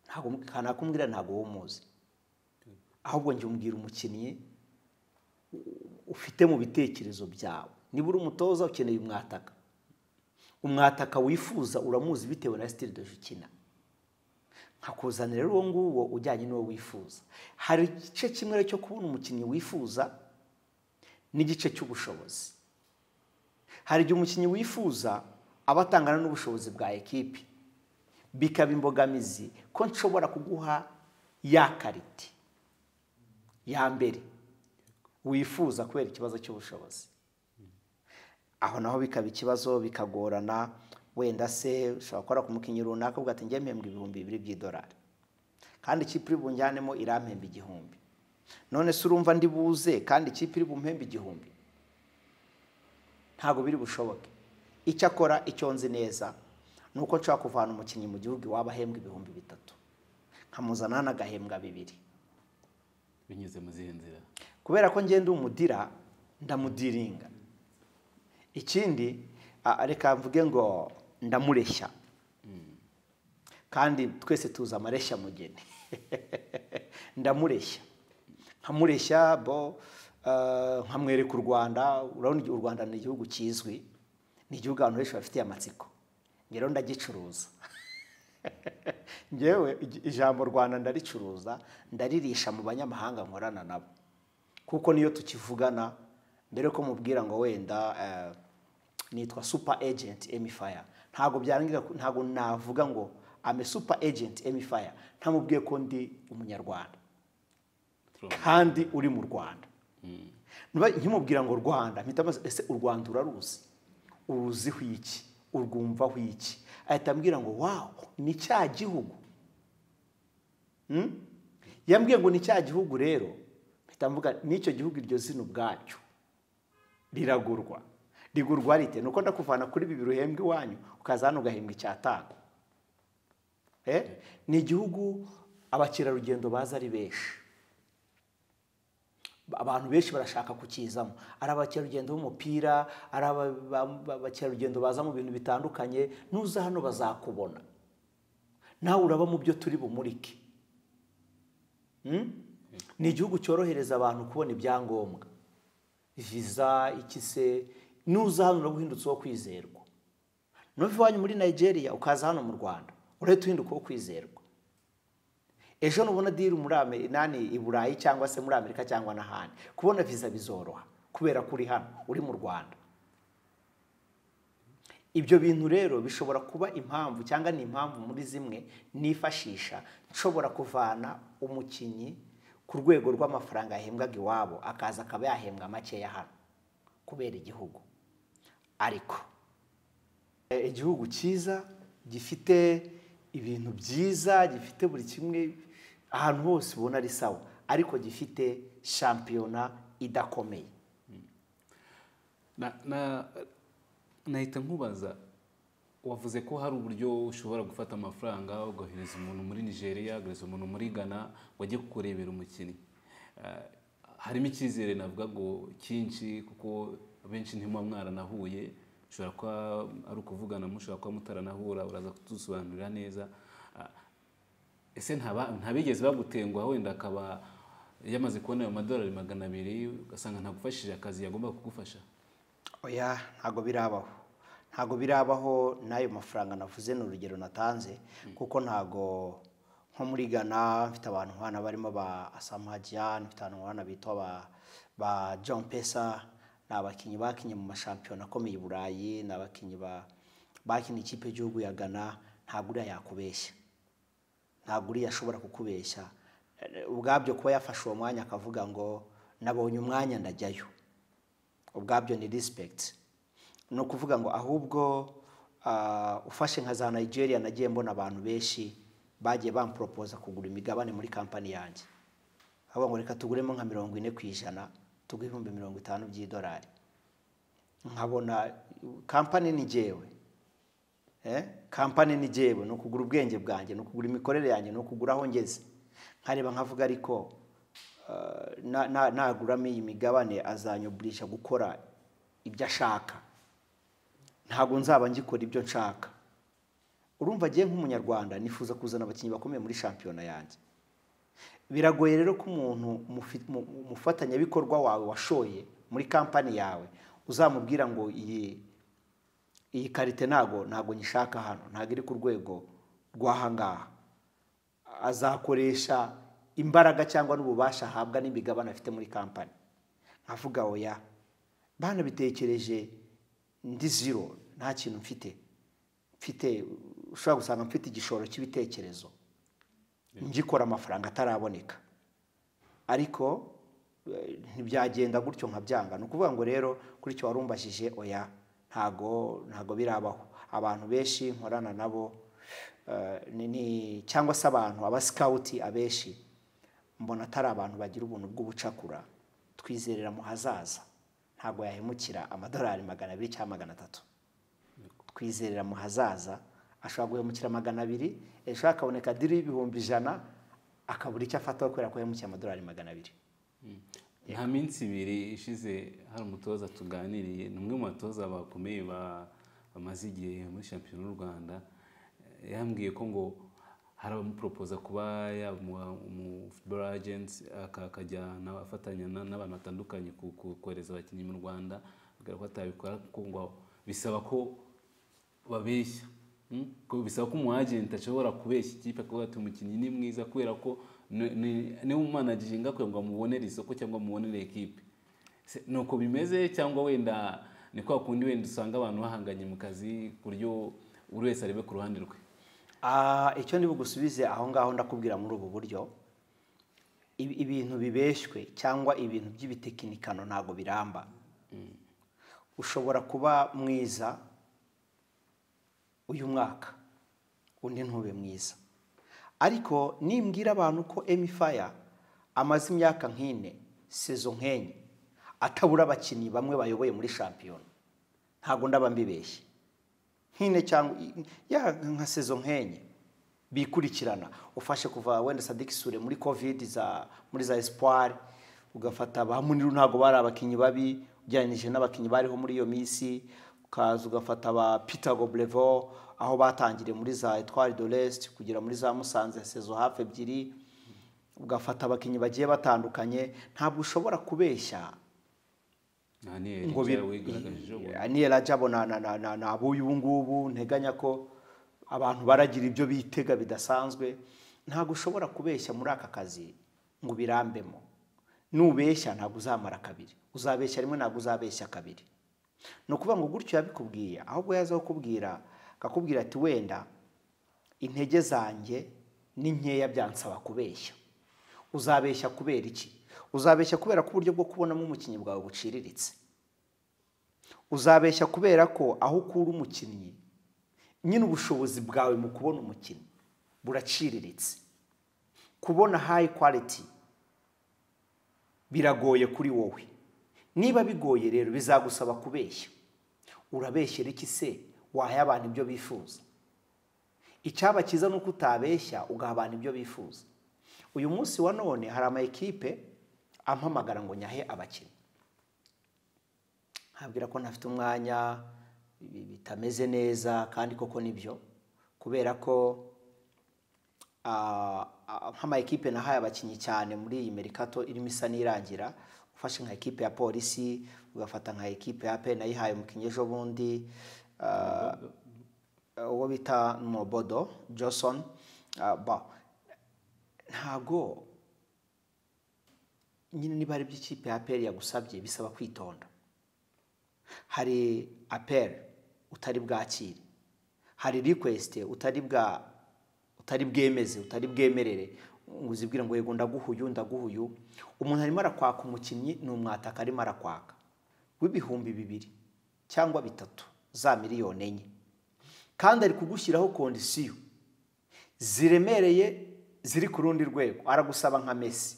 [SPEAKER 2] ntabwo kanaka umbwira ntabwo wowe umuzi ahubwo njye umbwira umukinnyi ufite mu bitekerezo byawe niba uri umutoza ukeneye umwataka umwataka wifuza uramuzi bitewe na sitiri doje ukina nkakuzanira rero uwo nguwo ujyanye n'uwo wifuza hari igice kimwe rero cyo kubona umukinnyi wifuza n'igice cy'ubushobozi hari igihe umukinnyi wifuza aba atangana n'ubushobozi bwa ekipi bikaba imbogamizi ko nshobora kuguha ya karite ya mbere wifuza kubera ikibazo cy'ubushobozi aho naho bikaba ikibazo bikagorana wenda se ushobora gukora ku mukinnyi runaka uvuga ati njyewe mpembwa ibihumbi bibiri by'idolari kandi ikipe iri bunjyanemo irampemba igihumbi none se urumva ndi buze kandi ikipe iri bumpembe igihumbi ntabwo biri bushoboke icyo akora icyo nzi neza ni uko nshobora kuvana umukinnyi mu gihugu iwabo ahembwa ibihumbi bitatu nkamuzana n'agahembwa bibiri
[SPEAKER 1] binyuze mu zihe nzira
[SPEAKER 2] kubera ko ngenda umudira ndamudiringa ikindi a- reka mvuge ngo ndamureshya kandi twese tuzi amareshya mugeni ndamureshya nkamureshya bo eh, nkamwereka u rwanda urabona igihe u rwanda ni igihugu kizwi ni igihugu abantu benshi bafitiye amatsiko njye rero ndagicuruza ngewe ij- ijambo rwanda ndaricuruza ndaririsha mu banyamahanga nkorana nabo kuko niyo tukivugana mbere ko mubwira ngo wenda eh, nitwa super agent emifaya ntabwo byarangira ku- ntabwo navuga ngo ame super agent emifaya ntamubwiye ko ndi umunyarwanda kandi uri mu rwanda Niba nkimubwira ngo rwanda mpita mbaza ese u rwanda uraruzi uruziho iki urwumvaho iki ahita ambwira ngo wawu ni cya gihugu Mm? yambwiye ngo ni cya gihugu rero mpita mvuga n'icyo gihugu iryo zina ubwacyo riragurwa rigurwa rite ni uko ndakuvana kuri bibiri uhembwa iwanyu ukaza hano ugahembwa icyatanu Eh? ni igihugu abakerarugendo baza ari benshi abantu benshi barashaka kukizamo ari abakerarugendo b'umupira ari aba- ba- ba- abakerarugendo baza mu bintu bitandukanye nuza hano bazakubona nawe uraba mu byo turi bumurike Mm? ni igihugu cyorohereza abantu kubona ibyangombwa viza iki se nuza hano uraba uhindutse uwo kwizerwa nuva iwanyu muri nigeria ukaza hano mu rwanda urahita uhinduka uwo kwizerwa ejo nubona diri muri Ame- nani i burayi cyangwa se muri amerika cyangwa n'ahandi kubona viza bizoroha kubera ko uri hano uri mu rwanda ibyo bintu rero bishobora kuba impamvu cyangwa ni impamvu muri zimwe nifashisha nshobora kuvana umukinnyi ku rwego rw'amafaranga yahembwaga iwabo akaza akaba yahembwa makeya hano kubera igihugu ariko eh, igihugu cyiza gifite ibintu byiza gifite buri kimwe ahantu hose ubona ari sawa ariko gifite shampiyona idakomeye
[SPEAKER 1] Na- na- nahita nkubaza wavuze ko hari uburyo ushobora gufata amafaranga ugohereza umuntu muri nigeria ugohereza umuntu muri ghana ngo ajye kukurebera umukinnyi Eh, harimo icyizere navuga ngo cyinshi kuko benshi ntimuba mwaranahuye ushobora kuba ari ukuvugana mushobora kuba mutaranahura uraza kutusobanurira neza Ah, ese ntaba- ntabigeze bagutenguha wenda akaba yamaze kubona ayo madolari magana abiri ugasanga ntagufashije akazi yagomba kugufasha
[SPEAKER 2] oya ntabwo birabaho ntabwo birabaho n'ayo mafaranga navuze ni urugero natanze kuko ntabwo nko muri ghana mfite abantu nk'abana barimo ba asamagian mfite abantu nk'abana bitwa ba ba john pesa ni abakinnyi bakinnye mu mashampiyona akomeye i burayi ni abakinnyi ba- bakinnye ikipe y'igihugu ya ghana ntabwo uriya yakubeshya ntabwo uriya ashobora kukubeshya eh, ubwabyo kuba yafashe uwo mwanya akavuga ngo nabonye umwanya ndajyayo ubwabyo ni rispegiti ni ukuvuga ngo ahubwo ah, ufashe nka za nigeria nagiye mbona abantu benshi bagiye bamporopoza kugura imigabane muri kampani yanjye aho ngo reka tuguremo nka mirongo ine ku ijana tuguhe ibihumbi mirongo itanu by'idolari nkabona kampani ni jyewe Eh, kampani ni jyewe ni ukugura ubwenge bwanjye ni ukugura imikorere yanjye ni ukugura aho ngeze nkareba nkavuga ariko eh, na- na- naguramo iyi migabane azanyoburisha gukora ibyo ashaka ntabwo nzaba ngikora ibyo nshaka urumva agiye nk'umunyarwanda nifuza kuzana abakinnyi bakomeye muri shampiyona yanjye biragoye rero ko umuntu mufi- mu- mu- umufatanyabikorwa wawe washoye muri kampani yawe uzamubwira ngo iyi iyi karite ntago ntago nyishaka hano ntago iri ku rwego rw'ahangaha azakoresha imbaraga cyangwa n'ububasha ahabwa n'imigabane afite muri kampani nkavuga oya banabitekereje ndi ziro nta kintu mfite mfite ushobora gusanga mfite igishoro cy'ibitekerezo ngikora amafaranga ataraboneka ariko eh, ntibyagenda gutyo nkabyanga ni ukuvuga ngo rero kuri icyo warumbajije oya ntago ntago birabaho abantu benshi nkorana nabo eh, ni- ni- cyangwa se abantu aba sikawuti abenshi mbona atari abantu bagira ubuntu bw'ubucakura twizerera mu hazaza ntabwo yahemukira amadolari magana abiri cyangwa magana atatu twizerera mu hazaza ashobora guhemukira magana abiri ejo hakaboneka diri y'ibihumbi ijana akabura icyo afataho kubera ko yahemukiye amadolari magana abiri
[SPEAKER 1] nta minsi ibiri ishize hari umutoza tuganiriye ni umwe mu batoza bakomeye ba- bamaze igihe muri shampiyona y'u rwanda Eh, yambwiye ko ngo hari abamuporopoza kuba yamuha umufutuboro agenti akajya afatanya na- n'abantu batandukanye ku- ku- kohereza abakinnyi mu rwanda agaragara ko atabikora kuko ngo bisaba ko babeshya Mm? Ko bisaba ko umu agent ashobora kubeshya ikipe akavuga ati umukinnyi ni mwiza kubera ko ni- ni- niwe umanajije ngakwiye ngo amubonere isoko cyangwa amubonere ekipe Se- ni uko bimeze cyangwa wenda ni kwa kundi wenda usanga abantu bahanganye mu kazi ku buryo buri wese arebe ku ruhande rwe
[SPEAKER 2] Ah, icyo ndi bugusubize aho ngaho ndakubwira muri ubu buryo ibi- ibintu bibeshywe cyangwa ibintu by'ibitekinikano ntabwo biramba ushobora kuba mwiza uyu mwaka undi ntube mwiza ariko nimbwira abantu ko emifaya amaze imyaka nk'ine sezo nk'enye atabura abakinnyi bamwe bayoboye muri shampiyona ntabwo ndaba mbibeshye nk'ine cyangwa ya nka sezo nk'enye bikurikirana ufashe kuva wenda sadiki sure muri covid za muri za espoir ugafata ba muniru ntabwo bari abakinnyi babi ugereranyije n'abakinnyi bariho muri iyo minsi ukaza ugafata ba peter goblevo aho batangiriye muri za etwari de l'est kugera muri za musanze sezo hafi ebyiri ugafata abakinnyi bagiye batandukanye ntabwo ushobora kubeshya
[SPEAKER 1] aha niyo
[SPEAKER 2] ngo
[SPEAKER 1] yari wigaragaje ubu
[SPEAKER 2] niyera jabo na na na na na buyu ubu ngubu nteganya ko abantu baragira ibyo bitega bidasanzwe ntabwo ushobora kubeshya muri aka kazi ngo ubirambemo nubeshya ntabwo uzamara kabiri uzabeshya rimwe ntabwo uzabeshya kabiri ni ukuvuga ngo gutyo yabikubwiye ahubwo yaza kukubwira akakubwira ati wenda intege zanjye ni nkeya byansaba kubeshya uzabeshya kubera iki uzabeshya kubera ko uburyo bwo kubonamo umukinnyi bwawe buciriritse uzabeshya kubera ko aho ukura umukinnyi nyine ubushobozi bwawe mu kubona umukinnyi buraciriritse kubona hayi kwaliti biragoye kuri wowe niba bigoye rero bizagusaba kubeshya urabeshyera iki se wahaye abantu ibyo bifuza icyaba cyiza ni uko utabeshya ugaha abantu ibyo bifuza uyu munsi wa none hari ama ekipe ampamagara ngo nyahe abakinnyi nkabwira ko ntafite umwanya ibi bitameze neza kandi koko nibyo kubera ko ah, ah, nk'ama ekipe nahaye abakinnyi cyane muri iyi merikato irimo isa n'irangira ufashe nka ekipe ya polisi ugafata nka ekipe ya pe nayihaye umukinnyi ejo bundi ah, uwo bita mobodo johnson ah, ba ntabwo nyine niba hari ikipe ya aperi yagusabye bisaba kwitonda hari aperi utari bwakire hari rikwesite utari bwa utari bwemeze utari bwemerere ngo uzibwire ngo yego ndaguhuyu ndaguhuyu umuntu arimo arakwaka umukinnyi ni umwataka arimo arakwaka w'ibihumbi bibiri cyangwa bitatu za miliyoni enye kandi ari kugushyiraho kondisiyo ziremereye ziri ku rundi rwego aragusaba nka mesi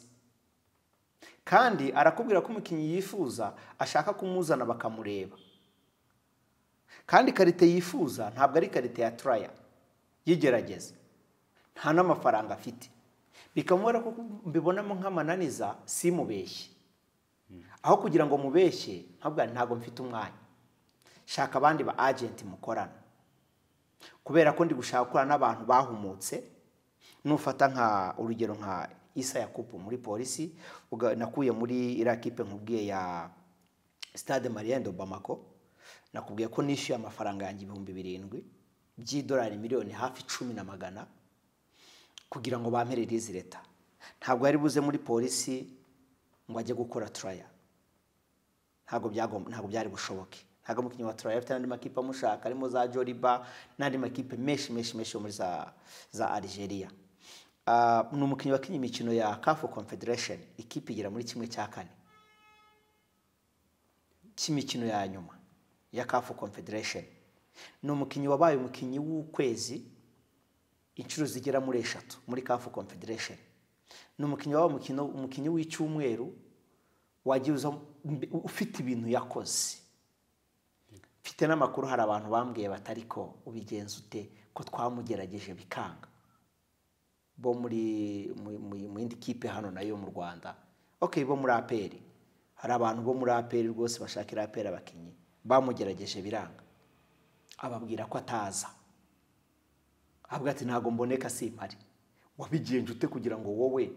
[SPEAKER 2] kandi arakubwira ko umukinnyi yifuza ashaka kumuzana bakamureba kandi ikarite yifuza ntabwo ari ikarite ya turaya yigerageza nta n'amafaranga afite bikamubera ko mbibonamo nk'amananiza simubeshye aho kugira ngo mubeshye ntabwo ntabwo mfite umwanya shaka abandi ba agenti mukorana kubera ko ndi gushaka gukorana n'abantu bahumutse nufata nka urugero nka isa yakupu muri polisi nakuye muri iriya kipe nkubwiye ya sitade mariyendo bamako nakubwiye ko nishyuye amafaranga yanjye ibihumbi birindwi by'idolari miliyoni hafi icumi na magana kugira ngo bamperere izi leta ntabwo yari buze muri polisi ngo ajye gukora turaya ntabwo byari bushoboke ntabwo umukinnyi wa turaya afite n'andi makipe amushaka arimo za joriba n'andi makipe menshi menshi menshi yo muri za arigeria ni umukinnyi wakinnye imikino ya kafu confederation ikipe igera muri kimwe cya kane cy'imikino ya nyuma ya kafu confederation ni umukinnyi wabaye umukinnyi w'ukwezi inshuro zigera muri eshatu muri kafu confederation ni umukinnyi wabaye umukinnyi w'icyumweru wagiye ufite ibintu yakoze mfite n'amakuru hari abantu bambwiye batari ko ubigenza ute ko twamugerageje bikanga bo muri mu yindi kipe hano nayo mu rwanda ok bo muri aperi hari abantu bo muri aperi rwose bashakira aperi abakinnyi bamugerageje biranga ababwira ko ataza avuga ati ntabwo mboneka simpari wabigenje ute kugira ngo wowe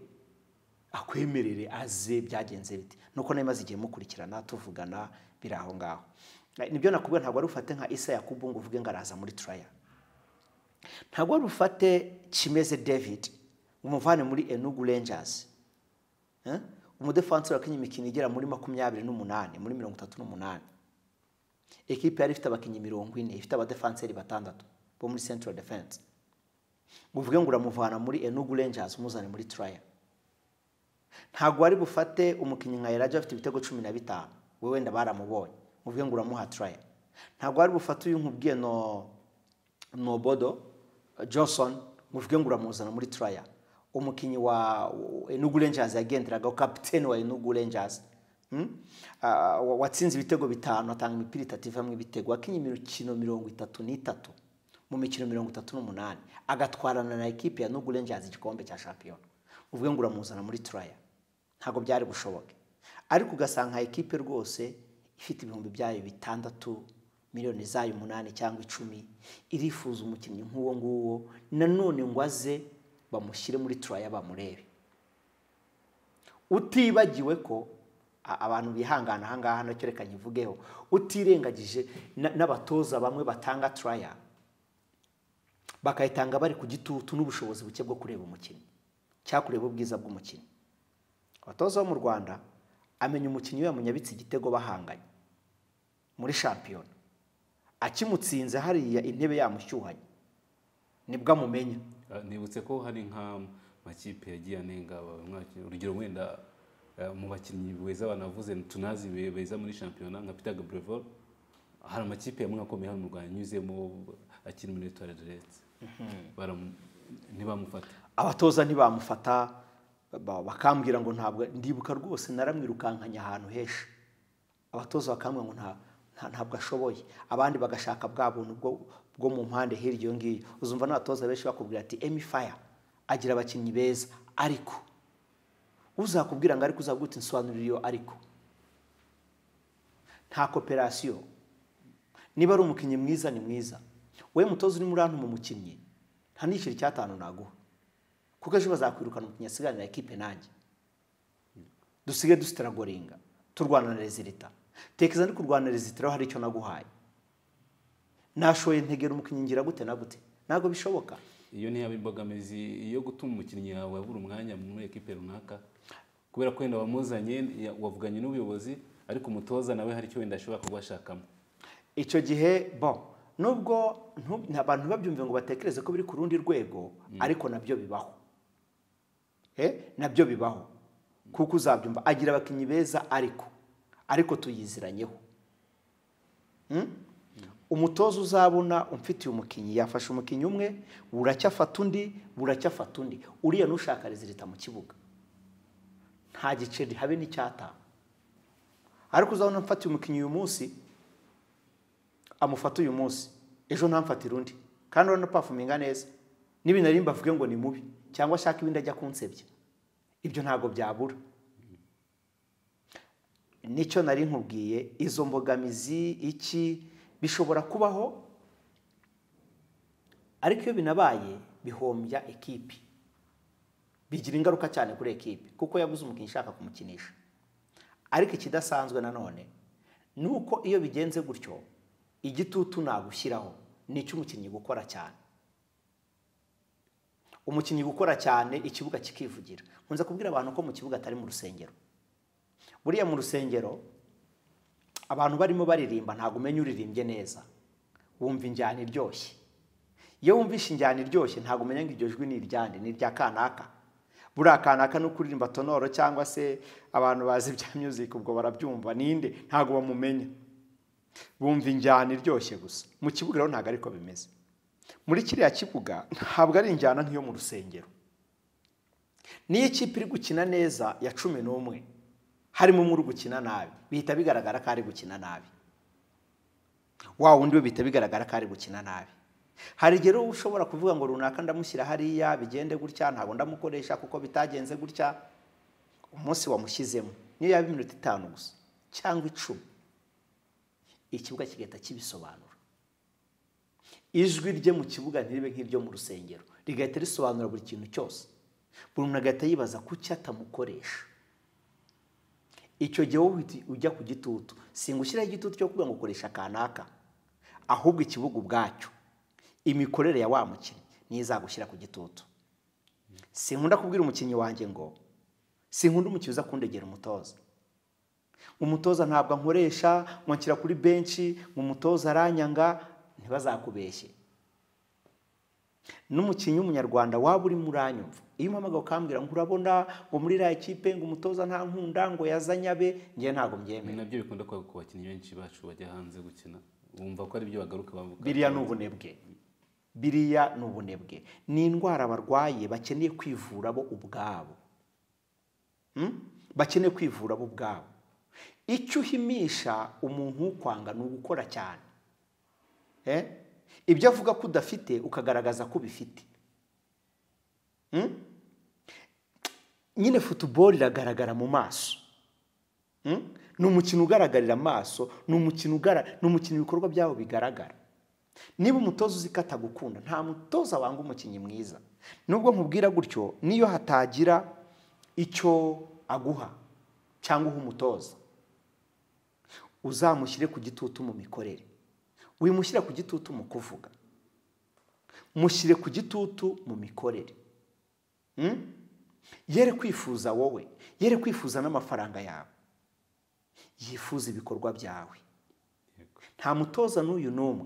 [SPEAKER 2] akwemerere aze byagenze biti nuko nayo maze igihe mukurikirana tuvugana biri aho ngaho nibyo nakubwira ntabwo wari ufate nka isa yakubu ngo uvuge ngo araza muri turaya ntabwo wari ufate kimeze david umuvane muri enugu rangers umudefansi wakinnye imikino igera muri makumyabiri n'umunani muri mirongo itatu n'umunani ekipe yari ifite abakinnyi mirongo ine ifite abadefanseri batandatu bo muri central defense uvuge ngo uramuvana muri enugu rangers umuzane muri turaya ntabwo wari bufate umukinnyi nka eraja afite ibitego cumi na bitanu we wenda baramubonye uvuge ngo uramuha turaya ntabwo wari bufate uyu nkubwiye no nobodo johnson uvuge ngo uramuzana muri turaya umukinnyi wa enugu rangers yagenderaga kapitene wa enugu rangers watsinze ibitego bitanu atanga imipira itatu ivamo ibitego wakinnye imikino mirongo itatu n'itatu mu mikino mirongo itatu n'umunani agatwarana na ekipi ya nugu renjazi igikombe cya shampiyona uvuge ngo uramuzana muri turaya ntabwo byari bushoboke ariko ugasanga ekipe rwose ifite ibihumbi byayo bitandatu miliyoni zayo umunani cyangwa icumi irifuza umukinnyi nk'uwo nguwo nanone ngo aze bamushyire muri turaya bamurebe utibagiwe ko abantu bihangana ahangaha nacyo reka nyivugeho utirengagije n'abatoza bamwe batanga turaya bakayitanga bari ku gitutu n'ubushobozi buke bwo kureba umukinnyi cyangwa kureba ubwiza bw'umukinnyi abatoza bo mu rwanda amenya umukinnyi we yamunyabitse igitego bahanganye muri shampiyona akimutsinze hariya intebe yamushyuhanye nibwo amumenya
[SPEAKER 1] nibutse ko hari nk'amakipe yagiye anenga urugero wenda mu bakinnyi beza banavuze tunazi beza muri shampiyona nka Peter Gabriel hari amakipe yamwe akomeye hano mu Rwanda anyuzemo akina muri Etoile de Leste ntibamufata
[SPEAKER 2] abatoza ntibamufata bakambwira ngo ntabwo ndibuka rwose naramwirukankanya ahantu henshi abatoza bakambwira ngo ntabwo ashoboye abandi bagashaka bwa buntu bwo mu mpande hirya iyo ngiyo uzumva n'abatoza benshi bakubwira ati emi faya agira abakinnyi beza ariko uzakubwira ngo ariko uzaguta insobanurire iyo ariko nta koperasiyo niba ari umukinnyi mwiza ni mwiza wowe mutoza uri muri hano mu mukinnyi nta n'igiceri cy'atanu naguha kuko ejo bazakwirukana umukinnyi asigaranira ekipe nanjye dusigaye dusitaragoringa turwana na rezilita tekeza ndi kurwana rezilitiraho hari icyo naguhaye nashoye ntegera umukinnyi ngira gute na gute ntabwo bishoboka
[SPEAKER 1] iyo ntiyaba imbogamizi yo gutuma umukinnyi yawe abura umwanya muri ekipe runaka kubera ko wenda wamuzanye wavuganye n'ubuyobozi ariko umutoza nawe hari icyo wenda ashobora kuba ashakamo
[SPEAKER 2] icyo gihe bo nubwo abantu babyumve ngo batekereze ko biri ku rundi rwego ariko nabyo bibaho nabyo bibaho kuko uzabyumva agira abakinnyi beza ariko ariko tuyiziranyeho umutoza uzabona umfitiye umukinnyi yafashe umukinnyi umwe buracyafata undi buracyafata undi uriya nushaka rezilita mu kibuga nta giceri habe n'icyata ariko uzabona mfatiye umukinnyi uyu munsi amufata uyu munsi ejo ntamfatire undi kandi urabona pafuminga neza n'ibintu ari mbavuge ngo ni mubi cyangwa ashaka ibindi ajya kunsebya ibyo ntabwo byabura nicyo nari nkubwiye izo mbogamizi iki bishobora kubaho ariko iyo binabaye bihombya ekipi bigira ingaruka cyane kuri ekipi kuko yabuze umukinnyi ushaka kumukinisha ariko ikidasanzwe nanone ni uko iyo bigenze gutyo igitutu nagushyiraho ni icy'umukinnyi gukora cyane umukinnyi gukora cyane ikibuga kikivugira nkunze kubwira abantu ko mu kibuga atari mu rusengero buriya mu rusengero abantu barimo baririmba ntabwo umenya uririmbye neza wumva injyana iryoshye iyo wumvishe injyana iryoshye ntabgo umenya ngo iryo jwi ni iryande ni irya kanaka buriya kanaka ni ukuririmba tonoro cyangwa se abantu bazi ibya music ubwo barabyumva ninde ntabwo bamumenya bumva injyana iryoshye gusa mu kibuga rero ntabwo ariko bimeze muri kiriya kibuga ntabwo ari injyana nk'iyo mu rusengero niyo ikipe iri gukina neza ya cumi n'umwe harimo umwe uri gukina nabi bihita bigaragara ko ari gukina nabi wa wundi we bihita bigaragara ko ari gukina nabi hari igihe rero ushobora kuvuga ngo runaka ndamushyira hariya bigende gutya ntabwo ndamukoresha kuko bitagenze gutya umunsi wamushyizemo niyo yaba iminota itanu gusa cyangwa icumi ikibuga kigahita kibisobanura ijwi rye mu kibuga ntiribe nk'iryo mu rusengero rigahita risobanura buri kintu cyose buri muntu agahita yibaza kuki atamukoresha icyo gihe wowe ujya ku gitutu singa ushyiraho igitutu cyo kuvuga ngo ukoresha kanaka ahubwo ikibuga ubwacyo imikorere ya wa mukinnyi niyo izagushyira ku gitutu sinkunda kubwira umukinnyi wanjye ngo sinkunda umukinnyi uza kundegera umutoza umutoza ntabwo ankoresha ngo nshyira kuri benshi ngo umutoza aranyanga ntibazakubeshye n'umukinnyi w'umunyarwanda waba urimo uranyumva iyo umpamagaye ukambwira ngo urabona ngo muri iriya kipe ngo umutoza nta nkunda ngo yazanye abe njye ntabwo
[SPEAKER 1] ni
[SPEAKER 2] mbyemera
[SPEAKER 1] nabyo bikunda kuba ku bakinnyi benshi bacu bajya hanze gukina bumva ko ari byo bagaruka bavuga
[SPEAKER 2] biriya ni ubunebwe biriya ni ubunebwe ni indwara barwaye bakeneye kwivura bo ubwabo Hmm? bakeneye kwivura bo ubwabo icyo uhimisha umuntu ukwanga ni ugukora cyane Eh? ibyo avuga ko udafite ukagaragaza ko ubifite Hmm? nyine futuboro iragaragara mu maso Hmm? ni umukino ugaragarira amaso ni umukino ugara ni umukino ibikorwa byabo bigaragara niba umutoza uzi ko atagukunda nta mutoza wanga umukinnyi mwiza nubwo nkubwira gutyo niyo hatagira icyo aguha cyangwa uha umutoza uzamushyire ku gitutu mu mikorere wimushyire ku gitutu mu kuvuga mushyire ku gitutu mu mikorere Hmm? yere kwifuza wowe yere kwifuza n'amafaranga yawe yifuza ibikorwa byawe nta mutoza n'uyu n'umwe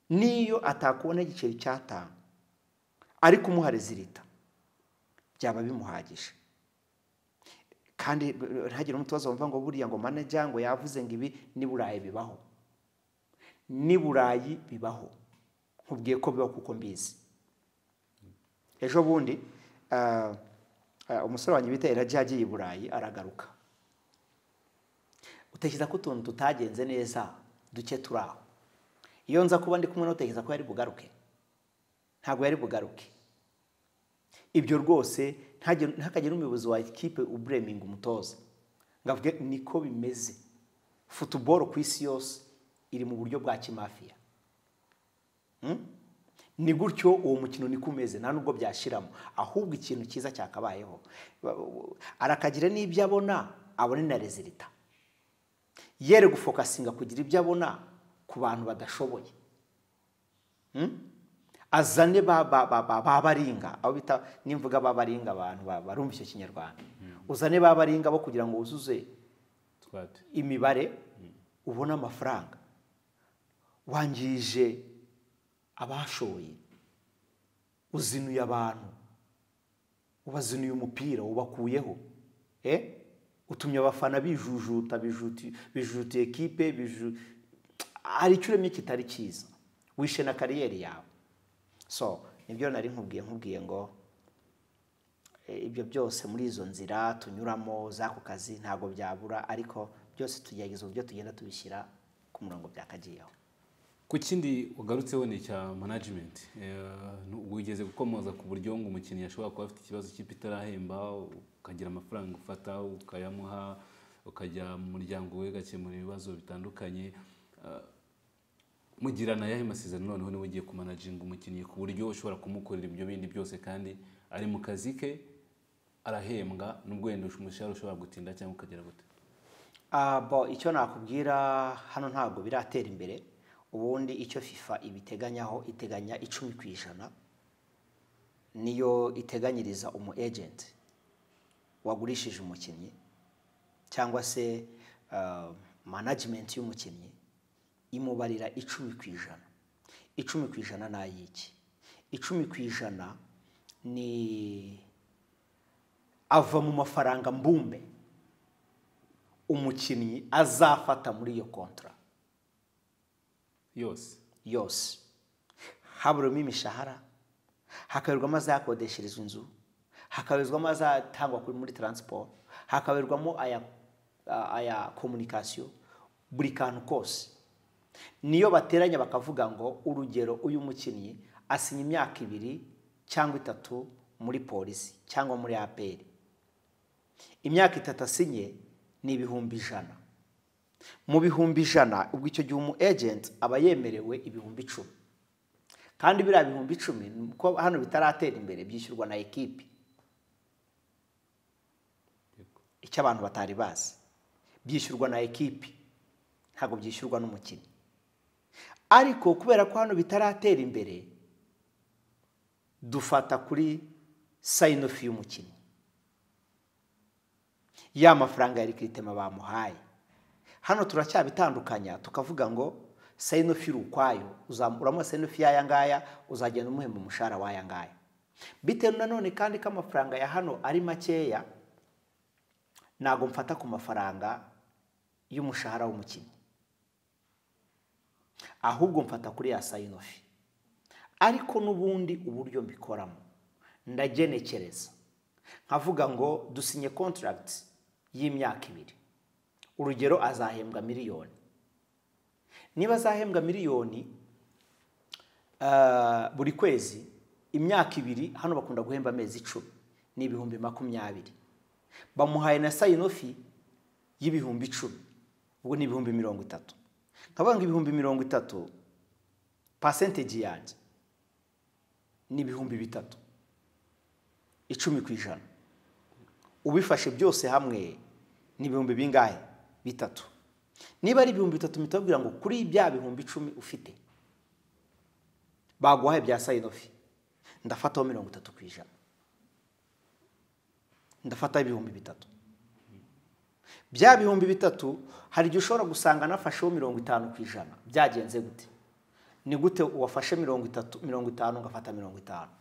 [SPEAKER 2] niyo atakubona igiceri cy'atanu ariko umuha rezilita byaba bimuhagije kandi eh, ntihagire umutoza wumva ngo buriya ngo manager ngo yavuze ngo ibi ni burayi bibaho ni burayi bibaho nkubwiye ko bibaho kuko mbizi ejo bundi ah, ah, umusore wanjye bita Elijah yagiye i burayi aragaruka utekereza ko utuntu tutagenze neza duke turi aho iyo nza kuba ndi kumwe nawe utekereza ko yari bugaruke ntabwo yari bugaruke ibyo rwose ntihagire ntihakagire umuyobozi wa ekipe ubureminga umutoza ngo avuge niko bimeze futuboro ku isi yose iri mu buryo bwa kimafiya Hmm? ni gutyo uwo mukino niko umeze nta nubwo byashiramo ahubwo ikintu cyiza cyakabayeho Ba- u- arakagira n'ibyo abona abone na rezilita yere gufokasinga kugira ibyo abona ku bantu badashoboye Hmm? azane ba- ba- ba- ba- babaringa abo bita nimvuga babaringa abantu ba- barumva icyo kinyarwanda uzane babaringa bo kugira ngo wuzuze
[SPEAKER 1] twate
[SPEAKER 2] imibare ubone amafaranga wangije abashoye uzinuye abantu ubaziniye umupira ubakuyeho eh utumye abafana bijujuta bijuti bijuti ekipe biju hari icyo uremye kitari cyiza wishe na kariyeri yawe so nibyo nari nkubwiye nkubwiye ngo eh, ibyo byose muri izo nzira tunyuramo z'ako kazi ntabwo byabura ariko byose tugerageza uburyo tugenda tubishyira ku murongo byakagiyeho
[SPEAKER 1] ku kindi ugarutseho ni icya management Eh, wigeze gukomoza ku buryo ngo umukinnyi ashobora kuba afite ikibazo cy'ipe itarahemba ukagira amafaranga ufata ukayamuha ukajya mu muryango we ugakemura ibibazo bitandukanye Eh, mugirana ayahe masezerano noneho niba ugiye kumanaginga umukinnyi ku buryo ushobora kumukorera ibyo bindi byose kandi ari mu kazi ke arahembwa n'ubwo wenda umushahara ushobora gutinda cyangwa ukagera gute
[SPEAKER 2] Ah, bo icyo nakubwira hano ntabwo biratera imbere ubundi icyo fifa ibiteganyaho iteganya icumi ku ijana niyo iteganyiriza umu ejenti wagurishije umukinnyi cyangwa se ah, management y'umukinnyi imubarira icumi ku ijana icumi ku ijana ni ayiki icumi ku ijana ni ava mu mafaranga mbumbe umukinnyi azafata muri iyo kontra
[SPEAKER 1] yose
[SPEAKER 2] yose haburamo imishahara hakaberwamo azakodesherezwa inzu hakaberwamo azatangwa kuri- muri taransiporo hakaberwamo aya aya komunikasiyo buri kantu kose niyo bateranya bakavuga ngo urugero uyu mukinnyi asinya imyaka ibiri cyangwa itatu muri polisi cyangwa muri aperi imyaka itatu asinye ni ibihumbi ijana mu bihumbi ijana ubwo icyo gihe umu ejenti aba yemerewe ibihumbi icumi kandi biriya bihumbi icumi ni uko hano bitaratera imbere byishyurwa na ekipi icyo abantu batari bazi byishyurwa na ekipi ntabwo byishyurwa n'umukinnyi ariko kubera ko hano bitaratera imbere dufata kuri sayinofi y'umukinnyi ya mafaranga ya rikiritema bamuhaye hano turacyabitandukanya tukavuga ngo sayinofi iri ukwayo uzamukuramo sayinofi y'aya ngaya uzagenda umuhemba umushahara w'aya ngaya bitewe nanone kandi ko amafaranga ya hano ari makeya ntabwo mfata ku mafaranga y'umushahara w'umukinnyi ahubwo mfata kuri ya sayinofi ariko n'ubundi uburyo mbikoramo ndagenekereza nkavuga ngo dusinye kontaragiti y'imyaka ibiri urugero azahembwa miliyoni niba azahembwa miliyoni ah, buri kwezi imyaka ibiri hano bakunda guhemba amezi icumi ni ibihumbi makumyabiri bamuhaye na sayinofi y'ibihumbi icumi ubwo ni ibihumbi mirongo itatu nkavuga ngo ibihumbi mirongo itatu pasenteji yanjye ni ibihumbi bitatu icumi ku ijana ubifashe byose hamwe ni ibihumbi bingahe bitatu niba ari ibihumbi bitatu mpita babwira ngo kuri bya bihumbi icumi ufite baguhaye bya sayinofi ndafataho mirongo itatu ku ijana ndafataho ibihumbi bitatu bya bihumbi bitatu hari igihe ushobora gusanga nafasheho mirongo itanu ku ijana byagenze gute ni gute uwafashe mirongo itatu mirongo itanu ugafata mirongo itanu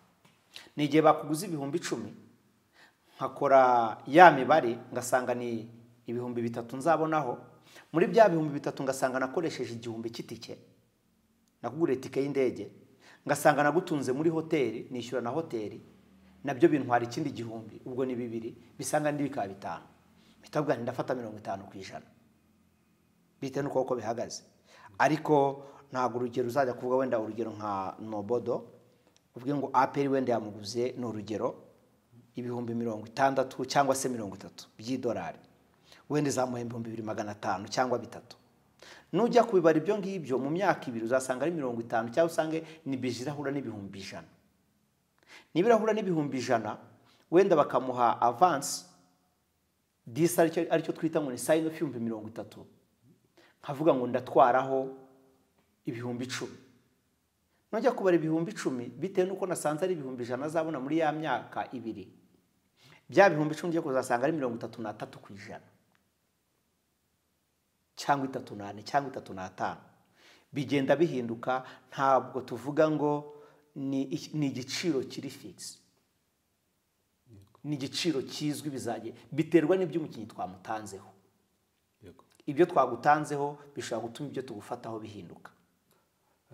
[SPEAKER 2] ni igihe bakuguze ibihumbi icumi nkakora ya mibare ngasanga ni ibihumbi bitatu nzabonaho muri bya bihumbi bitatu ngasanga nakoresheje igihumbi cy'itike nakuguriye itike y'indege ngasanga nagutunze muri hoteli nishyura na hoteli nabyo bintwara ikindi gihumbi ubwo ni bibiri bisanga n'indi bikaba bitanu mpita mvuga nti ndafata mirongo itanu ku ijana bitewe n'uko uko bihagaze ariko ntabwo urugero uzajya kuvuga wenda urugero nka nobodo uvuge ngo aperi wenda yamuguze ni urugero ibihumbi mirongo itandatu cyangwa se mirongo itatu by'idolari wenda izamuha ibihumbi bibiri magana atanu cyangwa bitatu nujya kubibara ibyo ngibyo mu myaka ibiri uzasanga ari mirongo itanu cyangwa usange ni bije irahura n'ibihumbi ijana niba irahura n'ibihumbi ijana wenda bakamuha avansi disi aricyo aricyo twita ngo ni sayini ofu y'ibihumbi mirongo itatu nkavuga ngo ndatwaraho ibihumbi icumi nujya kubara ibihumbi icumi bitewe n'uko nasanze ari ibihumbi ijana azabona muri ya myaka ibiri bya bihumbi icumi ugiye kuzasanga ari mirongo itatu n'atatu ku ijana cyangwa itatu n'ane cyangwa itatu n'atanu bigenda bihinduka ntabwo tuvuga ngo ni, iki- ni igiciro kiri figisi ni igiciro kizwi bizajya biterwa n'ibyo umukinnyi twamutanzeho
[SPEAKER 1] Yego.
[SPEAKER 2] ibyo twagutanzeho bishobora gutuma ibyo tugufataho bihinduka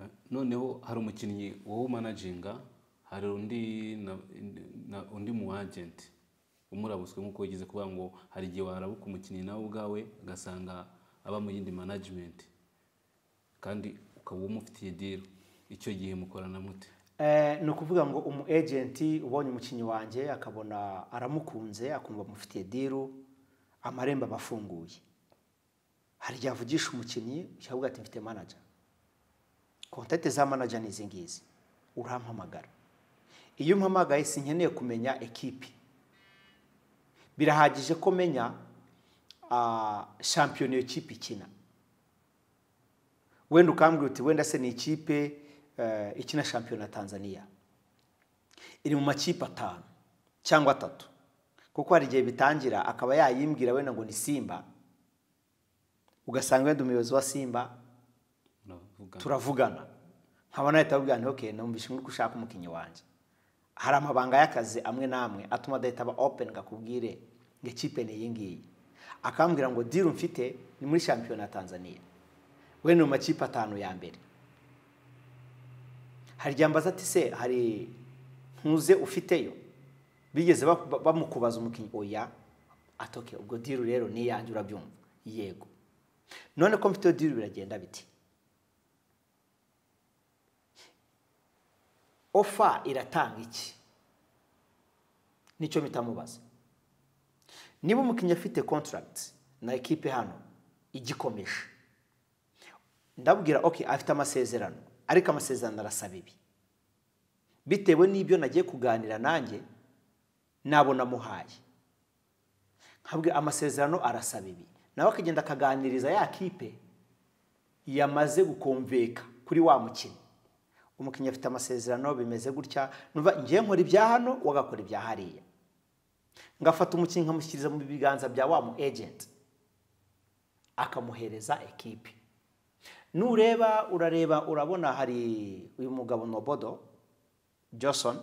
[SPEAKER 1] Eh, noneho hari umukinnyi wowe umanaginga hari undi na, na, undi mu agenti umurabutswe nk'uko wigeze kuvuga ngo hari igihe warabuka umukinnyi nawe ubwawe ugasanga aba mu yindi management kandi ukaba umufitiye deal icyo gihe mukorana mute
[SPEAKER 2] Eh, ni ukuvuga ngo umu ejenti ubonye umukinnyi wanjye akabona aramukunze akumva amufitiye diru amarembo aba afunguye hari igihe avugisha umukinnyi ukavuga ati mfite manaja kontakiti za manaja ni izi ngizi urampamagara iyo umpamagaye sinkeneye kumenya ekipi birahagije ko menya ah, shampiyona iyo kipe ikina wenda ukambwira uti wenda se ni ikipe eh, ikina shampiyona ya tanzania iri mu makipe atanu cyangwa atatu kuko hari igihe bitangira akaba yayimbwira wenda ngo ni simba ugasanga wenda umuyobozi wa simba
[SPEAKER 1] Muravuga.
[SPEAKER 2] turavugana nkaba nahita ababwira nti okay numvise muri ushaka umukinnyi wanjye hari amabanga y'akazi amwe n'amwe atuma adahita aba open ngo akubwire ngo ikipe ni iyi ngiyi akambwira ngo diru mfite ni muri shampiyona ya tanzania we ni mu makipe atanu ya mbere hari igihe ambaza ati se hari ntuze ufiteyo bigeze ba- ba- bamukubaza umukinnyi oya atoke ubwo diru rero ni iyanjye urabyumva yego none ko mfiteyo diru biragenda biti ofa iratanga iki nicyo mitamubaza niba umukinnyi afite contract na ekipe hano igikomeje ndabwira ok afite amasezerano ariko amasezerano arasaba ibi bitewe n'ibyo nagiye kuganira nanjye nabo namuhaye nkabwira amasezerano arasaba ibi nawe akagenda akaganiriza ya kipe yamaze gukomveka kuri wa mukinnyi umukinnyi afite amasezerano bimeze gutya numva ngiye nkora ibya hano we agakora ibya hariya ngafata umukinnyi nkamushyikiriza mu biganza bya wa mu ejenti akamuhereza ekipe nureba urareba urabona hari uyu mugabo nobodo johnson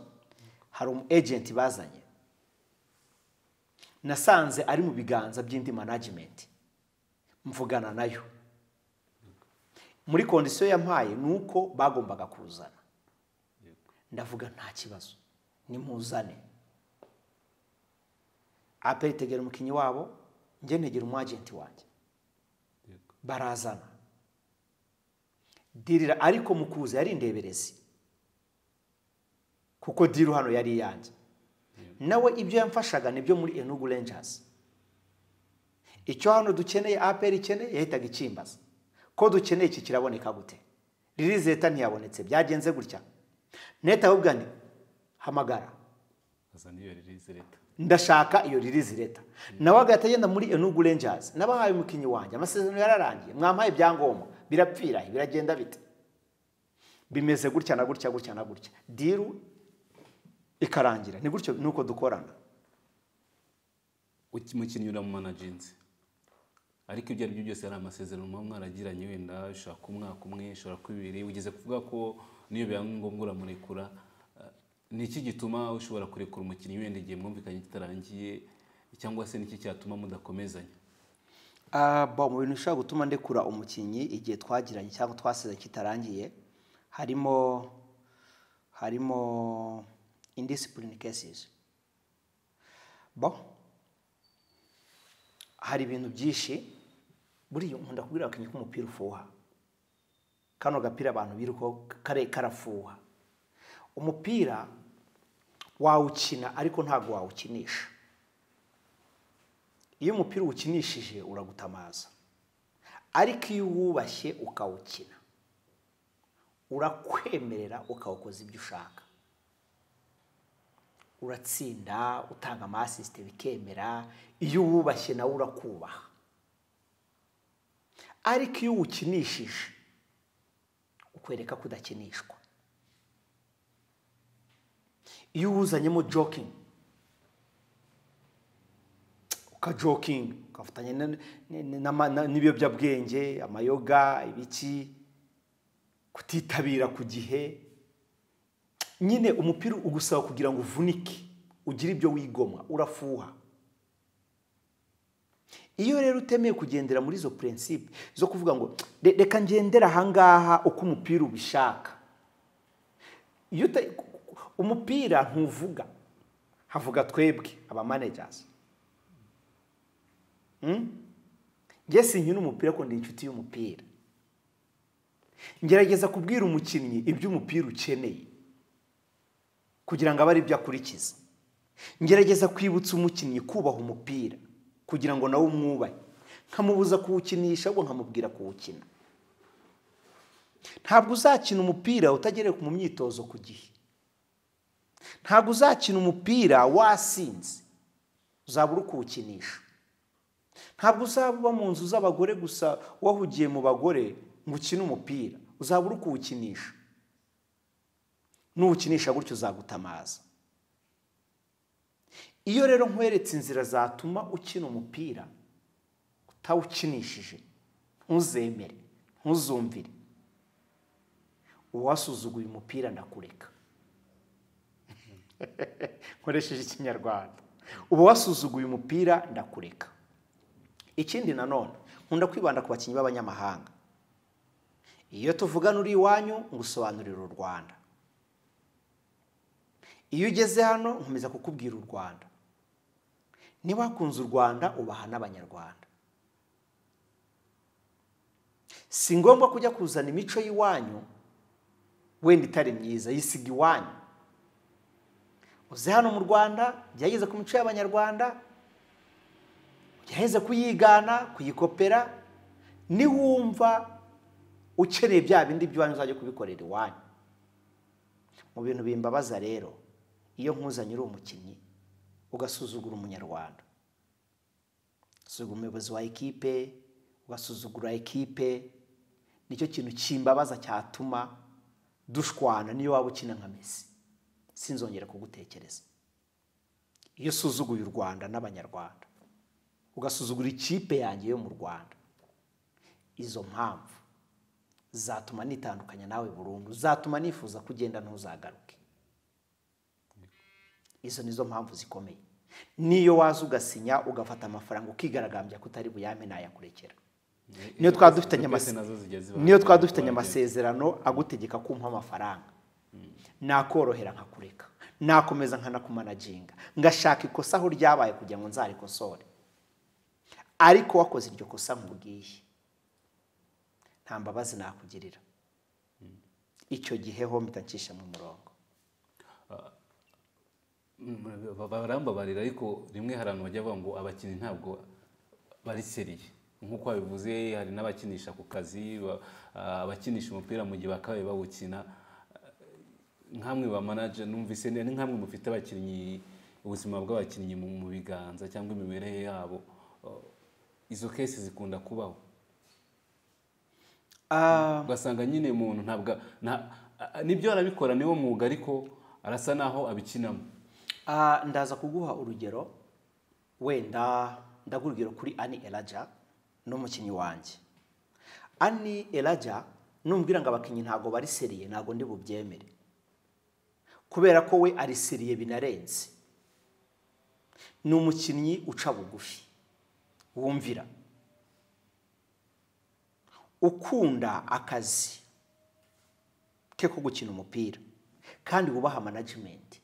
[SPEAKER 2] hari umu ejenti bazanye nasanze ari mu biganza by'indi management mvugana nayo muri kondisiyo yampaye ni uko bagombaga kuzana ndavuga nta kibazo nimuzane aperi tegera umukinnyi wabo njye ntegera umwagenti wanjye
[SPEAKER 1] Yego.
[SPEAKER 2] barazana dirira ariko mu kuza yari indeberezi kuko diru hano yari iyanjye nawe ibyo yamfashaga ni byo muri enugu rangers icyo hano dukeneye aperi ikeneye yahitaga ikimbaza ko dukeneye iki kiraboneka gute ririzi leta ntiyabonetse byagenze gutya neta ahubwo ni hamagara
[SPEAKER 1] azana iyo release leta
[SPEAKER 2] ndashaka iyo ririzi leta nawe agahita agenda muri enugu rangers nabahaye umukinnyi wanjye amasezerano yararangiye mwampaye ibyangombwa birapfira biragenda bite bimeze gutya na gutya gutya na gutya diru ikarangira ni gutyo nuko dukorana
[SPEAKER 1] Uki- umukinnyi ura mu managenzi ariko ibyo ari byo byose hari amasezerano muba mwaragiranye wenda ushobora kuba umwaka umwe ushobora kuba ibiri ugeze kuvuga ko niyo biba ngombwa uramurekura Eh, ni iki gituma ushobora kurekura umukinnyi wenda igihe mwumvikanye kitarangiye cyangwa se niki cyatuma mudakomezanya
[SPEAKER 2] Ah, bo mu bintu bishobora gutuma ndekura umukinnyi igihe twagiranye cyangwa twasize kitarangiye harimo harimo indiscipline cases bo hari ibintu byinshi buriya nkunda kubwira abakinnyi ko umupira ufuha kano gapira abantu birukaho kare karafuha umupira wawukina ariko ntabwo wawukinisha iyo umupira uwukinishije uragutamaza ariko iyo uwubashye ukawukina urakwemerera ukawukoza ibyo ushaka uratsinda utanga amasisite bikemera iyo uwubashye nawe urakubaha ariko iyo uwukinishije ukwereka ko udakinishwa iyo uwuzanyemo jokingi ukajokinga ukafatanya na- ni- ni- n'ama- na- n'ibiyobyabwenge amayoga ibiki kutitabira ku gihe nyine umupira ugusaba kugira ngo uvunike ugira ibyo wigomwa urafuha iyo rero utemeye kugendera muri izo purensipe zo kuvuga ngo "Re- reka ngendera ahangaha uko umupira ubishaka iyo uta- umupira ntuvuga havuga twebwe abamanejazi njye sinkina umupira ariko ndi inshuti y'umupira ngerageza kubwira umukinnyi ibyo umupira ukeneye kugira ngo abe ari byo akurikiza ngerageza kwibutsa umukinnyi kubaha umupira kugira ngo nawe umwubahe nkamubuza kuwukinisha ahubwo nkamubwira kuwukina ntabwo uzakina umupira utagereka mu myitozo ku gihe ntabwo uzakina umupira wasinze uzabura ukuwukinisha ntabwo uzaba uba mu nzu z'abagore gusa wahugiye mu bagore ngo ukine umupira uzabura ukuwukinisha nuwukinisha gutyo uzagutamaza iyo rero nkweretse inzira zatuma ukina umupira utawukinishije ntuzemere ntuzumvire uwasuzuguye umupira ndakureka nkoresheje ikinyarwanda uba wasuzuguye umupira ndakureka ikindi nanone nkunda kwibanda ku bakinnyi b'abanyamahanga iyo tuvugana uri iwanyu ngusobanurira u rwanda iyo ugeze hano nkomeza kukubwira u rwanda niba wakunze u rwanda ubaha n'abanyarwanda si ngombwa kujya kuzana imico y'iwanyu wenda itari myiza yisiga iwanyu uze hano mu rwanda gerageza ku mico y'abanyarwanda gerageza kuyigana kuyikopera niwumva ukeneye bya bindi by'iwanyu uzajya kubikorera iwanyu mu bintu bimbabaza rero iyo nkuzanye uri umukinnyi ugasuzugura umunyarwanda ugasuzugura umuyobozi wa ekipe ugasuzugura ekipe nicyo kintu kimbabaza cyatuma dushwana niyo waba ukina nka mesi sinzongera kugutekereza iyo usuzuguye u rwanda n'abanyarwanda ugasuzugura ikipe yanjye yo mu rwanda izo mpamvu zatuma nitandukanya nawe burundu zatuma nifuza ko ugenda ntuzagaruke izo nizo mpamvu zikomeye niyo waza ugasinya ugafata amafaranga ukigaragambya ko utari buyame nayakurekera niyo twaba dufitanye amase- niyo twaba dufitanye amasezerano agutegeka kumpa amafaranga nakorohera nkakureka nakomeza nkanakumanaginga ngashaka ikosa aho ryabaye kugira ngo nzarikosore ariko wakoze iryo kosa nkubwiye nta mbabazi nakugirira icyo gihe ho mpita ncisha mu murongo
[SPEAKER 1] Ba- barambabarira ariko rimwe hari abantu bajya bavuga ngo abakinnyi ntabwo bari seriye nk'uko babivuze hari n'abakinisha ku kazi ba- ah, abakinisha umupira mu gihe bakabaye bawukina nkamwe ba manager numvise ni ni nkamwe mufite abakinnyi ubuzima bw'abakinnyi mu mu biganza cyangwa imibereho yabo Uh, izo kesi zikunda kubaho
[SPEAKER 2] Ah,
[SPEAKER 1] ugasanga nyine umuntu ntabwo nta- ah, nibyo arabikora niwo mwuga ariko arasa naho abikinamo
[SPEAKER 2] Ah, ndaza kuguha urugero wenda ndagurugero kuri ani elaja n'umukinnyi wanjye ani elaja numbwira ngo abakinnyi ntabwo bari seriye ntabwo ndi bubyemere kubera ko we ari seriye binarenze ni umukinnyi uca bugufi wumvira ukunda akazi ke ko gukina umupira kandi wubaha manajimenti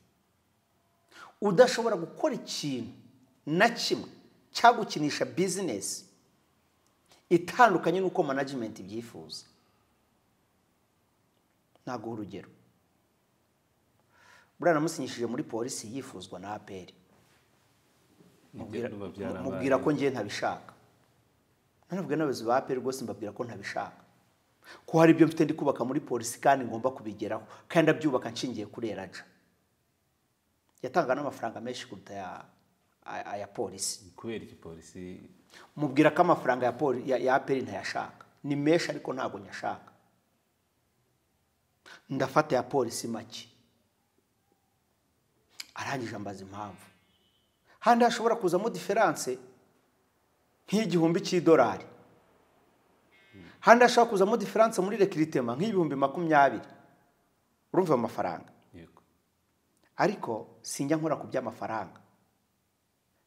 [SPEAKER 2] udashobora gukora ikintu na kimwe cyangwa gukinisha bizinesi itandukanye n'uko manajimenti ibyifuza ntabwo urugero buriya namusinyishije muri polisi yifuzwa na aperi mubwira
[SPEAKER 1] Nibyo babyara
[SPEAKER 2] mu- mubwira ko ngewe ntabishaka nanubwira n'abayobozi ba aperi rwose mbabwira ko ntabishaka ko hari ibyo mfite ndi kubaka muri polisi kandi ngomba kubigeraho kandi ndabyubaka nshingiye kuri eraja yatanga n'amafaranga menshi kuruta aya- aya- aya polisi
[SPEAKER 1] kubera iki polisi
[SPEAKER 2] mubwira ko amafaranga ya poli ya, ya aperi ntayashaka ni menshi ariko ntabwo nyashaka ndafata ya polisi make arangije ambaza impamvu handi hashobora kuzamo diferanse nk'igihumbi cy'idolari handi hashobora kuzamo diferanse muri rekiritema nk'ibihumbi makumyabiri urumva ayo mafaranga
[SPEAKER 1] yego
[SPEAKER 2] ariko sinjya nkora ku by'amafaranga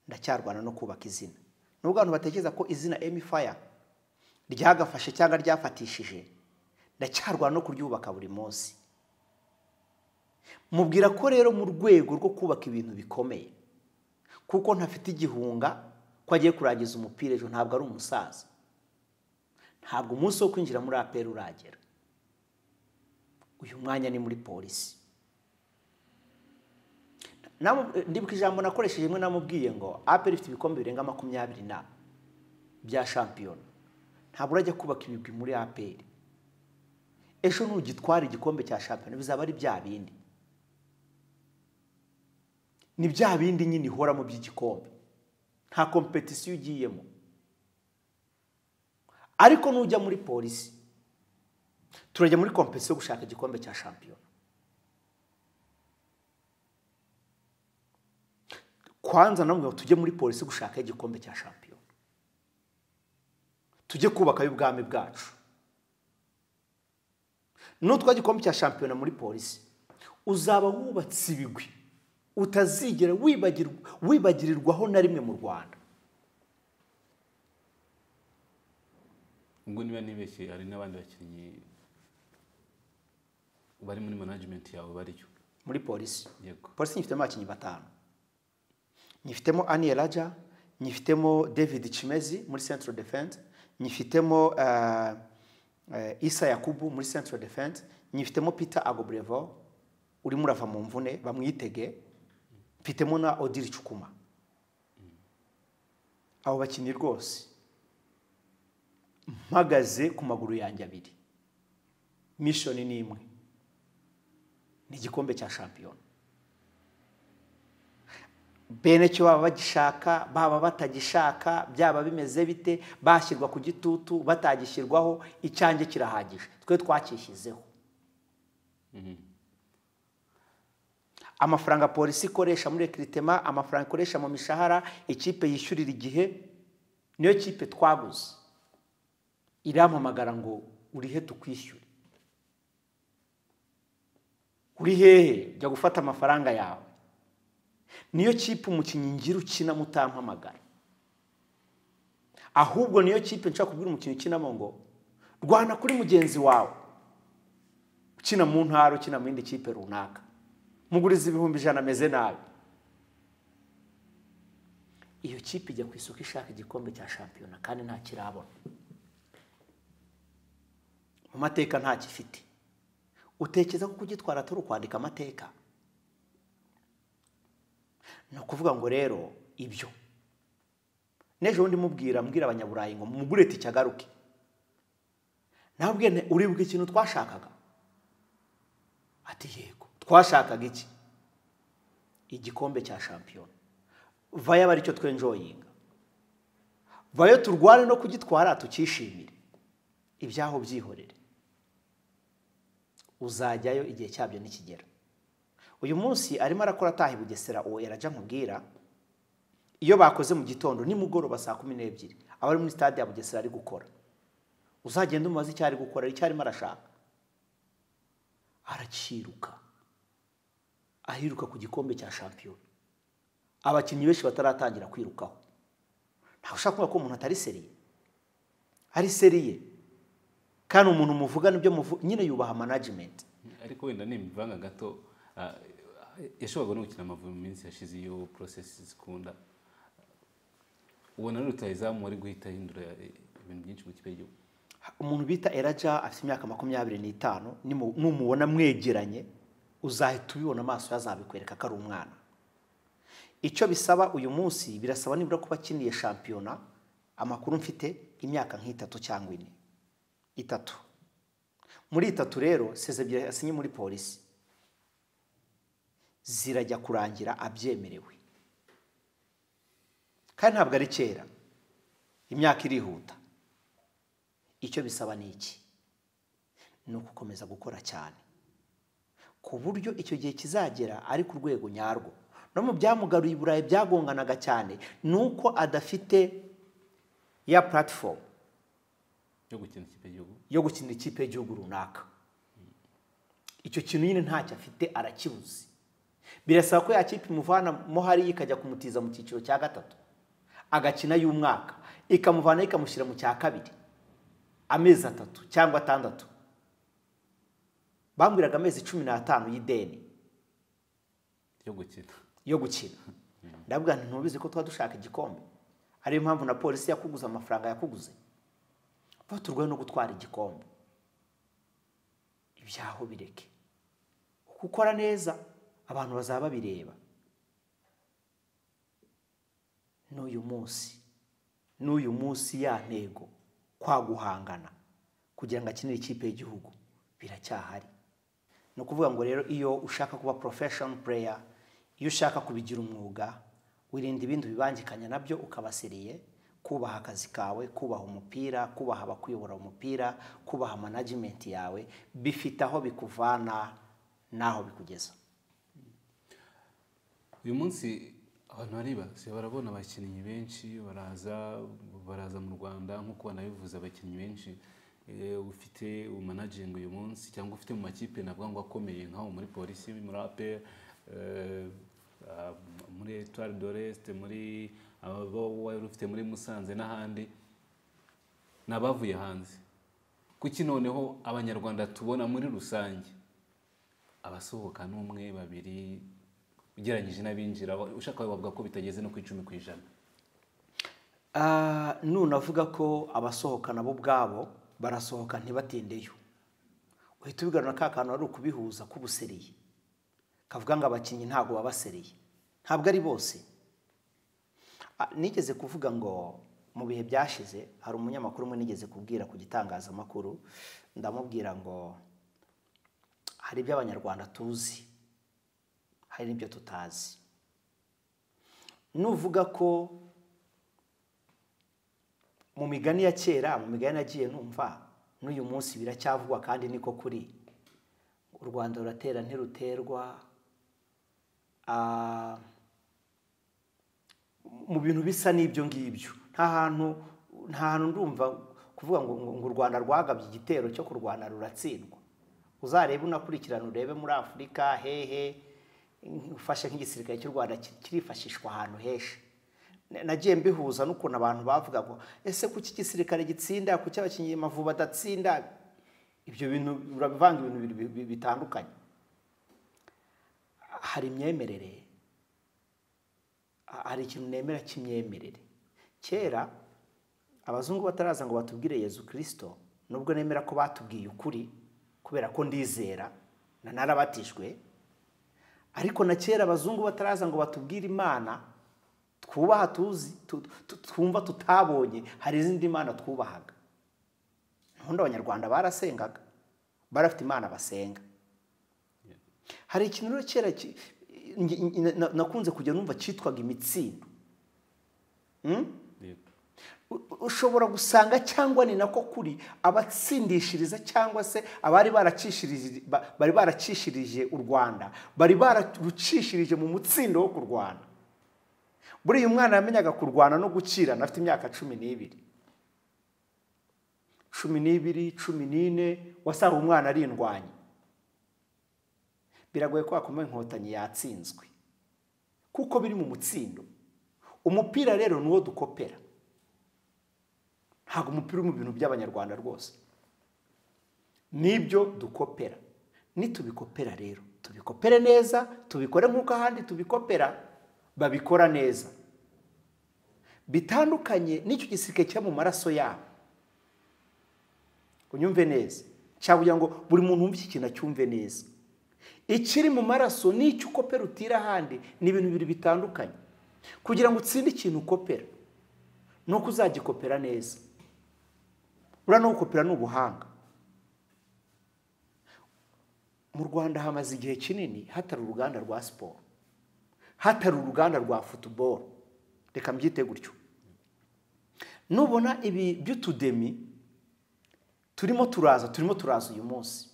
[SPEAKER 2] ndacyarwana no kubaka izina nubwo abantu batekereza ko izina emifaya ryagafashe cyangwa ryafatishije ndacyarwana no kuryubaka buri munsi mubwira ko rero mu rwego rwo kubaka ibintu bikomeye kuko ntafite igihunga ko agiye kurangiza umupira ejo ntabwo ari umusaza ntabwo umunsi wo kwinjira muri aperi uragera uyu mwanya ni muri polisi ndibuka ijambo nakoresheje rimwe namubwiye ngo aperi ifite ibikombe birenga makumyabiri na bya shampiyona ntabwo urajya kubaka ibigwi muri aperi ejo ntugitwara igikombe cya shampiyona bizaba ari bya bindi ni bya bindi nyine ihora mu by'igikombe nta kompetisiyo ugiyemo ariko nujya muri polisi turajya muri kompetisiyo gushaka igikombe cya shampiyona kwanza namwe tujye muri polisi gushaka igikombe cya shampiyona tujye kubaka y'ubwami bwacu nutwa gikombe cya shampiyona muri polisi uzaba wubatse ibigwi utazigera wibagirirwaho na rimwe mu rwanda
[SPEAKER 1] ubwo niba nibeshye hari n'abandi bakinnyi bari muri manajimenti yawe bariyo
[SPEAKER 2] muri polisi
[SPEAKER 1] yego
[SPEAKER 2] polisi nyifitemo abakinnyi batanu nyifitemo aniye raja nyifitemo david cimezi muri central defense nyifitemo eh, eh, isa yakubu muri central defense nyifitemo peter agobrevo urimo urava mu mvune bamwitege mfitemo na odiri cukuma abo bakinnyi rwose mpagaze ku maguru yanjye abiri mishoni ni imwe ni igikombe cya shampiyona bene cyo baba bagishaka baba batagishaka byaba bimeze bite bashyirwa ku gitutu batagishyirwaho icyanjye kirahagije twe twacyishyizeho amafaranga polisi ikoresha muri rekiritema amafaranga ikoresha mu mishahara ikipe yishyurira igihe niyo kipe twaguze irampamagara ngo urihe tukwishyure uri hehe jya gufata amafaranga yawe niyo kipe umukinnyi ngira ukina mutampamagara ahubwo niyo kipe nshaka kubwira umukinnyi ukinamo ngo rwana kuri mugenzi wawe ukina mu ntara ukina mu yindi kipe runaka muguriza ibihumbi ijana ameze nabi iyo kipe ijya ku isoko ishaka igikombe cya shampiyona kandi nta kirabona mu mateka nta gifite utekereza ko kugitwara atari ukwandika amateka ni ukuvuga ngo rero ibyo n'ejo bundi mubwira mbwira abanyaburayi ngo mugure tike agaruke nabwe uribuka ikintu twashakaga ati yego twashakaga iki igikombe cya shampiyona vayo aba aricyo twenjoyinga vayo turwane no kugitwara tukishimire ibyaho byihorere uzajyayo igihe cyabyo nikigera uyu munsi arimo arakora ataha i bugesera uwo yarajya nkubwira iyo bakoze mu gitondo nimugoroba saa kumi n'ebyiri aba ari muri sitade ya bugesera ari gukora uzagenda umubaze icyo ari gukora icyo arimo arashaka arakiruka ahiruka ku gikombe cya shampiyona abakinnyi benshi bataratangira kwirukaho ntawe ushaka kuvuga ko umuntu atari seriye ari seriye kandi umuntu muvuga nibyo muvuga nyine yubaha manajimenti
[SPEAKER 1] ariko wenda ni imivanga gato yashoboraga no gukina amavubi mu minsi yashize iyo porosesi zikunda ubona n'urutayizamu wari guhita ahindura ibintu byinshi mu kipe y'igihugu
[SPEAKER 2] umuntu bita eraja afite imyaka makumyabiri n'itanu nimu- numubona mwegeranye uzahita ubibona amaso ye azabikwereka ko ari umwana icyo bisaba uyu munsi birasaba nibura kuba akiniye shampiyona amakuru mfite imyaka nk'itatu cyangwa ine itatu muri itatu rero sezebyiri yasinye muri polisi zirajya kurangira abyemerewe kandi ntabwo ari kera imyaka irihuta icyo bisaba ni iki ni ugukomeza gukora cyane ku buryo icyo gihe kizagera ari ku rwego nyarwo no mu byamugaruye i burayi byagonganaga cyane ni uko adafite ya puratifomu
[SPEAKER 1] yo gukina ikipe y'igihugu
[SPEAKER 2] yo gukinira ikipe y'igihugu runaka icyo kintu nyine ntacyo afite arakibuze birasaba ko ya kipe imuvana hariya ikajya kumutiza mu cyiciro cya gatatu agakina y'umwaka ikamuvana ikamushyira mu cya kabiri amezi atatu cyangwa atandatu bambwiraga amezi cumi n'atanu y'ideni
[SPEAKER 1] yo gukina
[SPEAKER 2] yo gukina ndabwira nti ntubizi ko tuba dushaka igikombe ariyo mpamvu na polisi yakuguze amafaranga yakuguze tuba turwaye no gutwara igikombe ibyaho bireke uko ukora neza abantu bazaba babireba n'uyu munsi n'uyu munsi ya ntego kwa guhangana kugira ngo akinire ikipe y'igihugu biracyahari ni ukuvuga ngo rero iyo ushaka kuba porofeshoni pureya iyo ushaka kubigira umwuga wirinda ibindi bibangikanya nabyo ukabasiriye kubaha akazi kawe kubaha umupira kubaha abakuyobora umupira kubaha manajimenti yawe bifite aho bikuvana n'aho bikugeza
[SPEAKER 1] uyu munsi abantu baribasiye barabona abakinnyi benshi baraza baraza mu rwanda nk'uko banabivuze abakinnyi benshi Eh, ufite umanagingi uyu munsi cyangwa ufite mu makipe navuga ngo akomeye nk'aho muri polisi muri ape muri etuwari doresite muri abo wari ufite muri musanze n'ahandi ni abavuye hanze kuki noneho abanyarwanda tubona muri rusange abasohoka ni umwe babiri ugereranyije n'abinjira ushaka bavuga ko bitageze no ku icumi ku ijana
[SPEAKER 2] Ah, nunavuga ko abasohoka nabo ubwabo barasohoka ntibatindeyo uhita ubigarura ka kantu ari ukubihuza k'ubuseriye kavuga ngo abakinnyi ntabwo baba basereye ntabwo ari bose Ah, nigeze kuvuga ngo mu bihe byashize hari umunyamakuru umwe nigeze kubwira ku gitangazamakuru ndamubwira ngo hari ibyo abanyarwanda tuzi hari n'ibyo tutazi nuvuga ko mu migani ya kera mu migani nagiye numva n'uyu munsi biracyavugwa kandi niko kuri u rwanda ruratera ntiruterwa Ah, mu bintu bisa n'ibyo ngibyo nta hantu nta hantu ndumva kuvuga ngo ngo u rwanda rwagabye igitero cyo kurwana ruratsindwa uzarebe unakurikirana urebe muri afurika hehe ufashe nk'igisirikare cy'u rwanda ki- kirifashishwa ahantu henshi Na- nagiye mbihuza n'ukuntu abantu bavuga ngo ese kuki igisirikare gitsinda kuki abakinnyi mavubi badatsinda ibyo bintu urabivanga ibintu bibiri bi- bi- bitandukanye hari imyemerere ha- hari ikintu nemera cy'imyemerere kera abazungu bataraza ngo batubwire yezu kirisito nubwo nemera ko batubwiye ukuri kubera ko ndizera na narabatijwe ariko na kera abazungu bataraza ngo batubwire imana twubaha tuzi tu- tu- twumva tutabonye hari izindi mana twubahaga ntundi abanyarwanda barasengaga barafite imana basenga hari ikintu rero kera ki- nge- nge- na- nakunze kujya numva cyitwaga imitsindo Mm?
[SPEAKER 1] Yego.
[SPEAKER 2] U- ushobora gusanga cyangwa ni nako kuri abatsindishiriza cyangwa se abari barakishirije ba- bari barakishirije u rwanda bari bararucishirije mu mutsindo wo kurwana buriya umwana yamenyaga kurwana no gukirana afite imyaka cumi n'ibiri cumi n'ibiri cumi n'ine wasanga umwana ari indwanyi biragoye ko wakomeye inkotanyi yatsinzwe kuko biri mu mutsindo umupira rero ni uwo dukopera ntabwo umupira uri mu bintu by'abanyarwanda rwose nibyo dukopera nitubikopera rero tubikopere neza tubikore nk'uko ahandi tubikopera babikora neza bitandukanye n'icyo gisirikare kiba mu maraso yabo unyumve neza cyangwa kugira ngo buri muntu wumve iki kintu acyumve neza ikiri mu maraso n'icyo ukopera utira ahandi ni ibintu bibiri bitandukanye kugira ngo utsinde ikintu ukopera ni uko uzagikopera neza uriya no gukopera ni ubuhanga mu rwanda hamaze igihe kinini hatari uruganda rwa siporo hatari uruganda rwa futuboro reka mbyite gutyo nubona ibi by'utudemi turimo turaza turimo turaza uyu munsi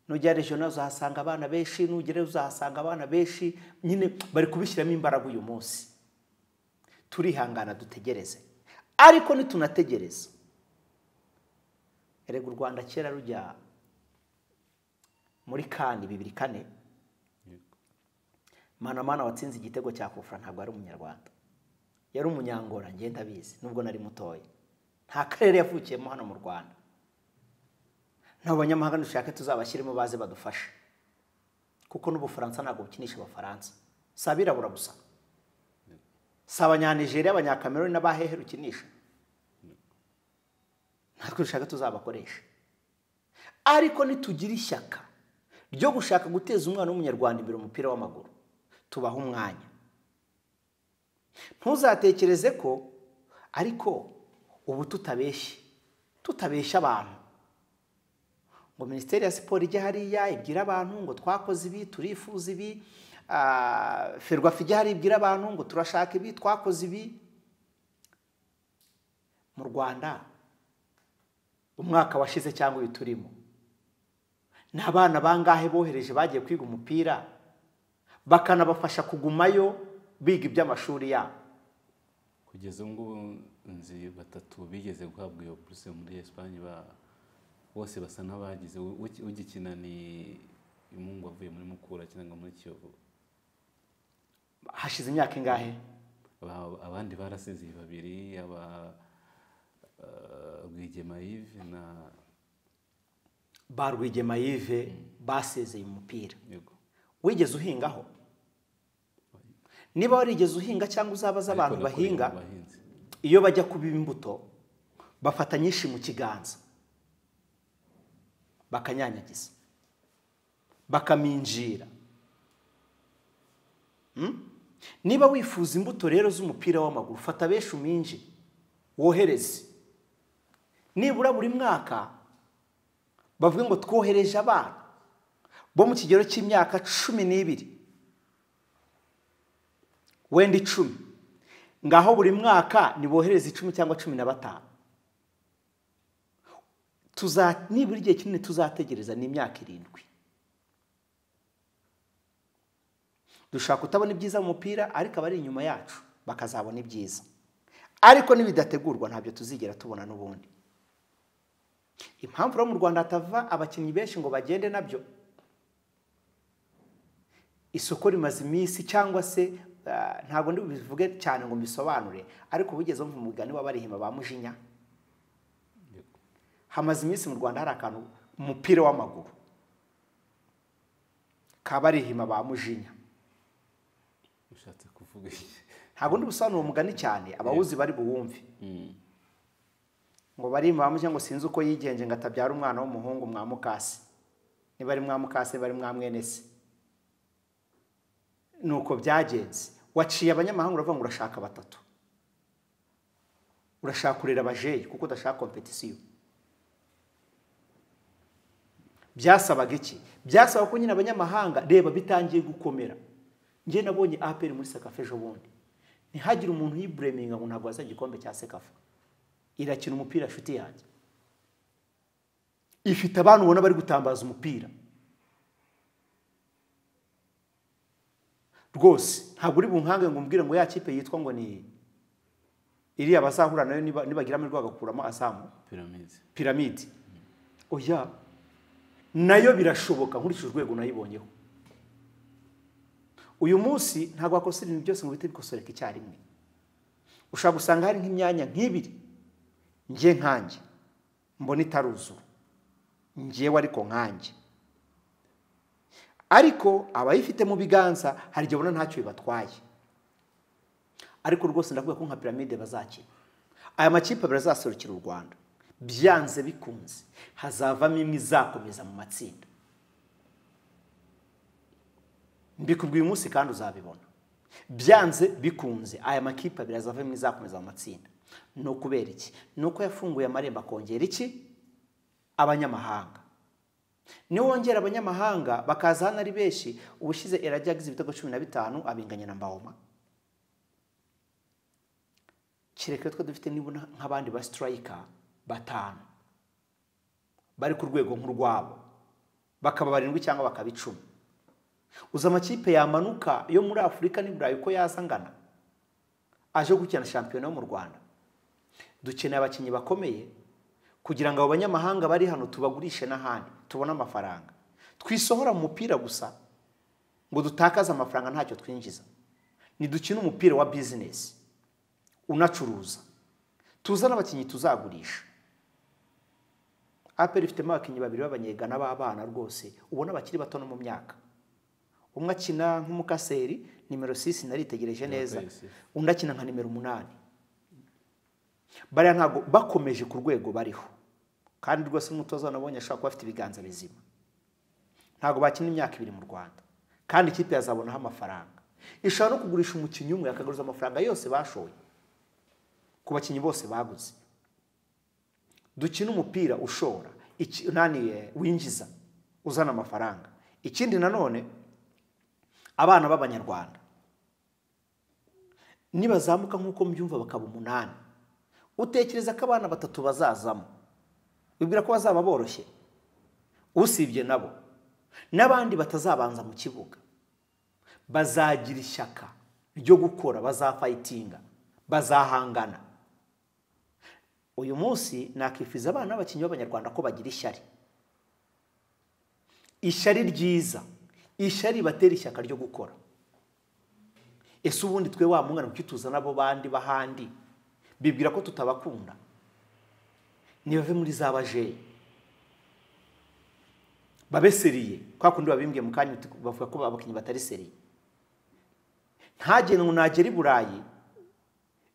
[SPEAKER 2] nugera regional uzahasanga abana benshi nugerayo uzahasanga abana benshi nyine bari kubishyiramo imbaraga uyu munsi turihangana dutegereze ariko nitunategereza erega u rwanda kera rujya muri kani bibiri kane manamana watsinze igitego cya kofura ntabwo ari umunyarwanda yari umunyangora ngenda abizi nubwo nari mutoya nta karere yavukiyemo hano mu rwanda nabo banyamahanga dushake tuzabashyiremo baze badufashe kuko n'ubufaransa ntabwo bukinisha abafaransa si abirabura gusa si abanyanigeriya abanyakameroni n'abahehe rukinisha natwe dushaka tuzabakoresha ariko nitugira ishyaka ryo gushaka guteza umwana w'umunyarwanda imbere umupira w'amaguru tubaha umwanya ntuzatekereze ko ariko ubu tutabeshye tutabeshya abantu ngo minisiteri ya siporo ijye hariya ibwira abantu ngo twakoze ibi turifuza ibi ferwafa ijya hariya ibwira abantu ngo turashaka ibi twakoze ibi mu rwanda umwaka washize cyangwa ibi turimo ni abana bangahe bohereje bagiye kwiga umupira bakanabafasha kugumayo biga iby'amashuri yabo
[SPEAKER 1] kugeza ubu ngubu nzi batatu bigeze guhabwa iyo buruse muri esipanye bose basa n'abagize ugikina ni imungu avuye muri mukura cyangwa muri kiyovu
[SPEAKER 2] hashize imyaka ingahe
[SPEAKER 1] Ba- abandi barasiziye babiri aba eh, rwigema yive na
[SPEAKER 2] ba rwigema yive basezeye umupira
[SPEAKER 1] yego
[SPEAKER 2] wigeze uhingaho niba warigeze uhinga cyangwa uzabaza abantu
[SPEAKER 1] Ariko nakoreye
[SPEAKER 2] bahinga
[SPEAKER 1] mu bahinzi.
[SPEAKER 2] iyo bajya kuba imbuto bafata nyinshi mu kiganza bakanyanyagiza bakaminjira Mm? niba wifuza imbuto rero z'umupira w'amaguru fata benshi uminje wohereze nibura buri mwaka bavuge ngo twohereje abana bo mu kigero cy'imyaka cumi n'ibiri wenda icumi ngaho buri mwaka nibohereze icumi cyangwa cumi na batanu Tuza- nibura igihe kinini tuzategereza ni imyaka irindwi dushobora kutabona ibyiza mu mupira ariko abari inyuma yacu bakazabona ibyiza ariko nibidategurwa ntabyo tuzigera tubona n'ubundi impamvu rero mu rwanda hatava abakinnyi benshi ngo bagende nabyo isoko rimaze iminsi cyangwa se ah, ntabwo ndibubivuge cyane ngo mbisobanure ariko wigeze wumva umugani w'abarihima ba mujinya
[SPEAKER 1] Yego.
[SPEAKER 2] hamaze iminsi mu rwanda hari akantu umupira w'amaguru kabarihima ba mujinya
[SPEAKER 1] ushatse kuvuga iki
[SPEAKER 2] ntabwo ndibusobanura uwo mugani cyane abawuzi bari buwumve
[SPEAKER 1] Mm.
[SPEAKER 2] ngo barihima ba mujinya ngo sinzi uko yigenje ngo atabyara umwana w'umuhungu mwa mukasi niba ari mwa mukasi niba ari mwa mwene se ni uko byagenze waciye abanyamahanga uravuga ngo urashaka batatu urashaka kurera abajeyi kuko udashaka kompetisiyo byasabaga iki byasaba ko nyine abanyamahanga reba bitangiye gukomera njye nabonye aperi muri sekafa ejo bundi ntihagire umuntu yibureminga ngo ntabwo waza igikombe cya sekafa irakina umupira nshuti yanjye ifite abantu ubona bari gutambaza umupira rwose ntabwo uri bunkange ngo umbwire ngo ya kipe yitwa ngo ni iriya bazahura nayo niba- nibagira amahirwe bagakuramo azamu
[SPEAKER 1] pyramids
[SPEAKER 2] piramide oya nayo birashoboka nkurikije urwego nayibonyeho uyu munsi ntabwo wakosora ibintu byose ngo bihite bikosoreka icyarimwe ushobora gusanga hari nk'imyanya nk'ibiri njye nkanjye mbona itaruzura njyewe ariko nkanjye ariko abayifite mu biganza hari igihe ubona ntacyo bibatwaye ariko rwose ndavuga ko nka piramide bazakina aya makipe abiri azaserukira u rwanda byanze bikunze hazavamo imwe izakomeza mu matsinda mbikubwiye umunsi kandi uzabibona byanze bikunze aya makipe abiri azavamo imwe izakomeza mu matsinda ni ukubera iki ni uko yafunguye amarembo akongera iki abanyamahanga niwongera abanyamahanga bakaza hano ari benshi ubushize erajya yagize ibitego cumi na bitanu abinganya na mbawoma kereka twe dufite nibura nk'abandi ba siturayika batanu bari ku rwego nk'urwabo bakaba barindwi cyangwa bakaba icumi uzi amakipe yamanuka yo muri afurika n'i burayi uko yaza angana aje gukina shampiyona yo mu rwanda dukeneye abakinnyi bakomeye kugira ngo abo banyamahanga bari hano tubagurishe n'ahandi tubone amafaranga twisohora mu mupira gusa ngo dutakaze amafaranga ntacyo twinjiza ntidukine umupira wa bizinesi unacuruza tuzane abakinnyi tuzagurisha aperi ifitemo abakinnyi babiri b'abanyegana b'abana rwose ubona bakiri bato no mu myaka umwe akina nk'umukaseri nimero sisi naritegereje neza
[SPEAKER 1] sisi.
[SPEAKER 2] undi akina nka nimero umunani bariya ntabwo bakomeje ku rwego bariho kandi rwose nk'umutoza wanabonye ashobora kuba afite ibiganza bizima ntabwo bakina imyaka ibiri mu rwanda kandi ikipe yazabonaho amafaranga ishobora no kugurisha umukinnyi umwe akagaruza amafaranga yose bashoye ku bakinnyi bose baguze dukine umupira ushora iki- unaniye winjiza uzana amafaranga ikindi nanone abana b'abanyarwanda nibazamuka nk'uko mbyumva bakaba umunani utekereza ko abana batatu bazazamo wibwira ko bazaba boroshye usibye nabo n'abandi batazabanza mu kibuga bazagira ishyaka ryo gukora bazafayitinga bazahangana uyu munsi nakifuza abana b'abakinnyi b'abanyarwanda ko bagira ishyari ishyari ryiza ishyari ribatera ishyaka ryo gukora ese ubundi twe wa mwana kuki tuzana abo bandi b'ahandi bibwira ko tutabakunda ntibave muri za bajeyi babe seriye kwa kundi babimbwiye mu kanya uti- bavuga ko abakinnyi batari seriye ntagire ngo nagera i burayi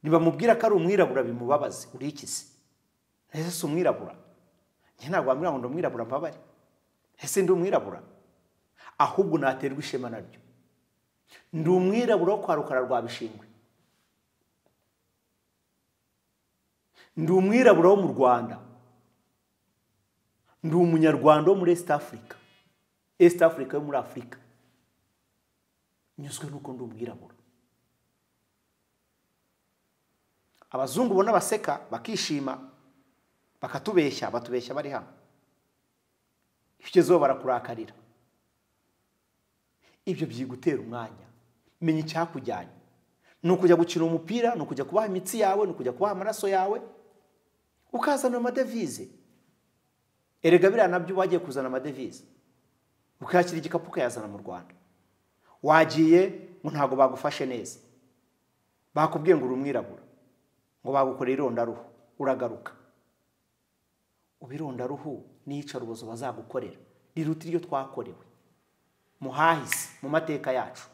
[SPEAKER 2] ntibamubwira ko ari umwirabura bimubabaze uri iki se ese si umwirabura njye ntabwo wambwira ngo ndi umwirabura mbabare ese ndi umwirabura ahubwo naterwa ishema naryo ndi umwirabura wo kwa rukara rwa bishingwe ndi umwirabura wo mu rwanda ndi umunyarwanda wo muri east africa east africa yo muri afurika nyuzwe n'uko ndi umwirabura abazungu ubona baseka bakishima bakatubeshya batubeshya bari hano iyo ugezeho barakurakarira ibyo byigutera umwanya menya icyakujyanye ni ukujya gukina umupira ni ukujya kubaha imitsi yawe ni ukujya kubaha amaraso yawe ukazana amadevize erega biriya nabyo wagiye kuzana amadevize ukayakira igikapu ukayazana mu rwanda wagiye ngo ntabwo bagufashe neza bakubwiye ngo uri umwirabura ngo bagukoreye irondaruhu uragaruka ubu irondaruhu n'iyicarubozo bazagukorera riruta iryo twakorewe muhahise mu mateka yacu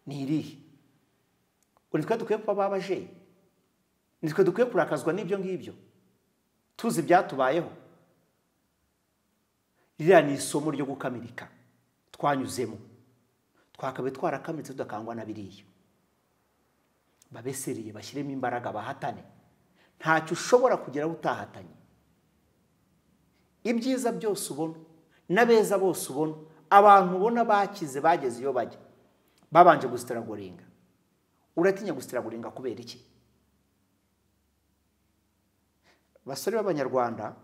[SPEAKER 2] ni irihe uri twe dukwiye kuba babajeyi ni twe dukwiye kurakazwa n'ibyo ngibyo tuzi ibyatubayeho ririya ni isomo ryo gukamirika twanyuzemo twakabaye twarakamitse tudakangwa na biriya babeseriye bashyiremo imbaraga bahatane ntacyo ushobora kugeraho utahatanye ibyiza byose ubona n'abeza bose ubona abantu ubona bakize bageze iyo bajya babanje gusitaragoringa uratinya gusitaragoringa kubera iki basore b'abanyarwanda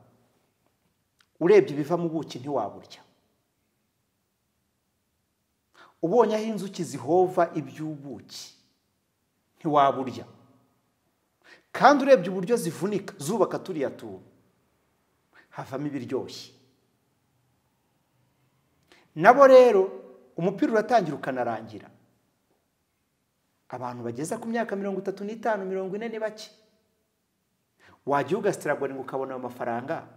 [SPEAKER 2] urebye ibiva mu buki ntiwaburya ubonye aho inzuki zihova iby'ubuki ntiwaburya kandi urebye uburyo zivunika zubaka turiya tuntu havamo ibiryoshye nabo rero umupira uratangira ukanarangira abantu bageze ku myaka mirongo itatu n'itanu mirongo ine ni bake wajya ugasitara ngo ukabona ayo mafaranga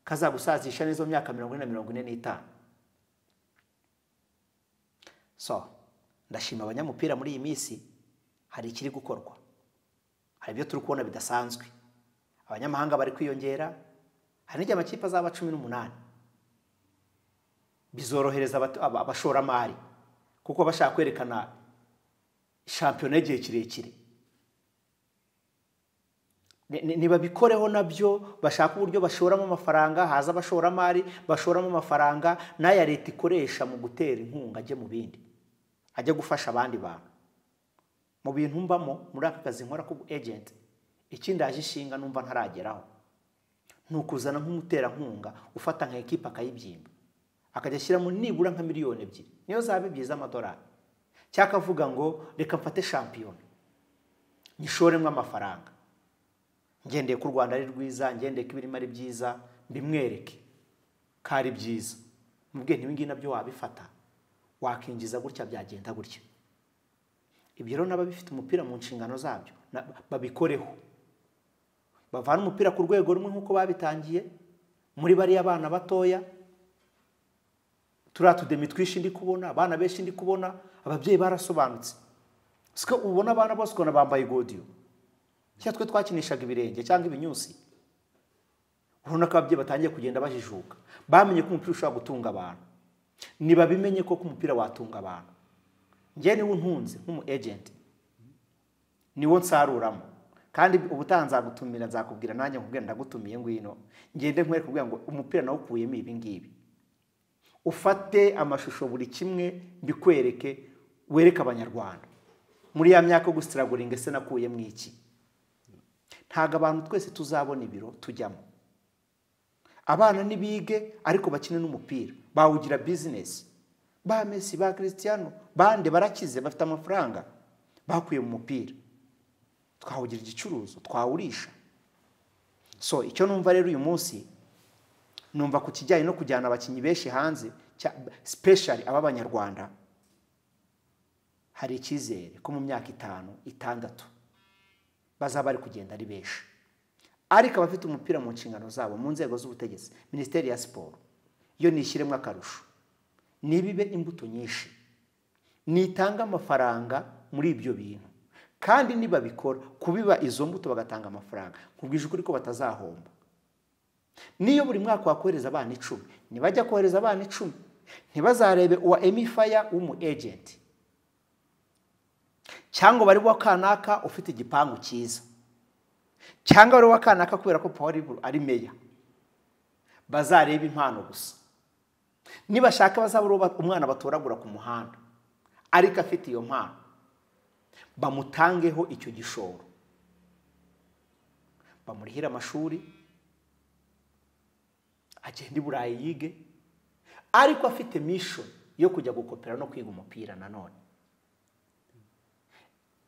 [SPEAKER 2] kazagusazisha n'izo myaka mirongo ine na mirongo ine n'itanu so ndashima abanyamupira muri iyi minsi hari ikiri gukorwa hari ibyo turi kubona bidasanzwe abanyamahanga bari kwiyongera hari n'igihe amakipe azaba cumi n'umunani bizorohereza abato- aba- abashoramari kuko baba bashaka kwerekana shampiyona y'igihe kirekire Ni- ni- nibabikoreho nabyo bashaka uburyo bashoramo amafaranga haza abashoramari bashoramo amafaranga n'aya leta ikoresha mu gutera inkunga ajye mu bindi ajya gufasha abandi bantu mu bintu mbamo muri aka kazi nkora k'ubu ejenti ikindi yaje ishinga numva ntarageraho ni ukuzana nk'umuterankunga ufata nka ekipa akayibyimba akajya ashyiramo nibura nka miliyoni ebyiri niyo zaba ebyiri z'amadolari cyangwa akavuga ngo reka mfate shampiyona nyishoremo amafaranga ngendeye ko u rwanda ari rwiza ngendeye ko ibirimo ari byiza mbimwereke ko ari byiza mubwiye ntibi ngibi nabyo wabifata wakinjiza gutya byagenda gutya ibyo rero n'ababifite umupira mu nshingano zabyo na- babikoreho bavana umupira ku rwego rumwe nk'uko babitangiye muri bariya bana batoya turiya tudemi twinshi ndi kubona abana benshi ndi kubona ababyeyi barasobanutse siko ubona abana bose ukabona bambaye godiyo cyangwa twe twakinishaga ibirenge cyangwa ibinyusi urabona ko ababyeyi batangiye kugenda bajijuka bamenye ko umupira ushobora gutunga abantu ntibabimenye ko ko umupira watunga abantu njye niwe untunze nk'umu ejenti niwo nsaruramo kandi ubutaha nzagutumira nzakubwira nanjye nkubwira ndagutumiye ngwino ngende nkwereke kugira ngo umupira nawukuyemo ibi ngibi ufate amashusho buri kimwe mbikwereke wereke abanyarwanda muri ya myaka yo gusitiraguringa ese nakuyemo iki ntabwo abantu twese tuzabona ibiro tujyamo abana ntibige ariko bakine n'umupira bawugira bizinesi ba mesi ba kirisitiyano bande barakize bafite amafaranga bakuye mu mupira twawugira igicuruzo twawurisha so icyo numva rero uyu munsi numva ku kijyanye no kujyana abakinnyi benshi hanze sipeshari ab'abanyarwanda hari icyizere ko mu myaka itanu itandatu bazaba bari kugenda ari benshi ariko abafite umupira mu nshingano zabo mu nzego z'ubutegetsi minisiteri ya siporo yo nishyiremo akarusho nibibe imbuto nyinshi nitange amafaranga muri ibyo bintu kandi nibabikora kubiba izo mbuto bagatanga amafaranga nkubwije ukuri ko batazahomba niyo buri mwaka wakohereza abana icumi nibajya kohereza abana icumi ntibazarebe uwa emifaya w'umu ejenti cyangwa bari wa kanaka ufite igipangu cyiza cyangwa wari wakanaka kubera ko paul ari meya bazareba impano gusa nibashaka bazaba ari uwo ba- umwana batoragura ku muhanda ariko afite iyo mpano bamutangeho icyo gishoro bamurihire amashuri agende i burayi yige ariko afite mishoni yo kujya gukopera no kwiga umupira nanone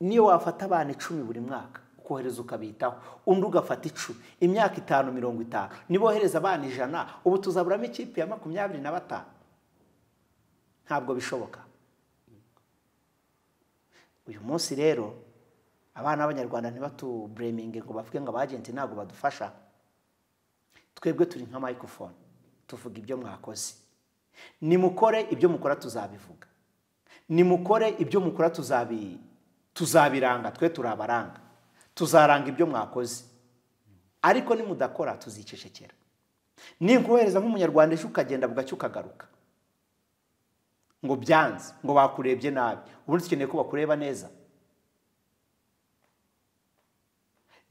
[SPEAKER 2] niyo wafata abana icumi buri mwaka ukohereza ukabitaho undi ugafata icumi imyaka itanu mirongo itanu nibohereza abana ijana ubu tuzaburamo ikipe ya makumyabiri na batanu ntabwo bishoboka uyu munsi rero abana b'abanyarwanda ntibatubureminge ngo bavuge ngo abagenti ntabwo badufasha twebwe turi nka microphone tuvuga ibyo mwakoze nimukore ibyo mukora tuzabivuga nimukore ibyo mukora tuzabi tuzabiranga twe turabaranga tuzaranga ibyo mwakoze ariko nimudakora tuzicecekera ninkohereza nk'umunyarwanda ejo ukagenda bugacya ukagaruka ngo byanze ngo bakurebye nabi ubundi dukeneye ko bakureba neza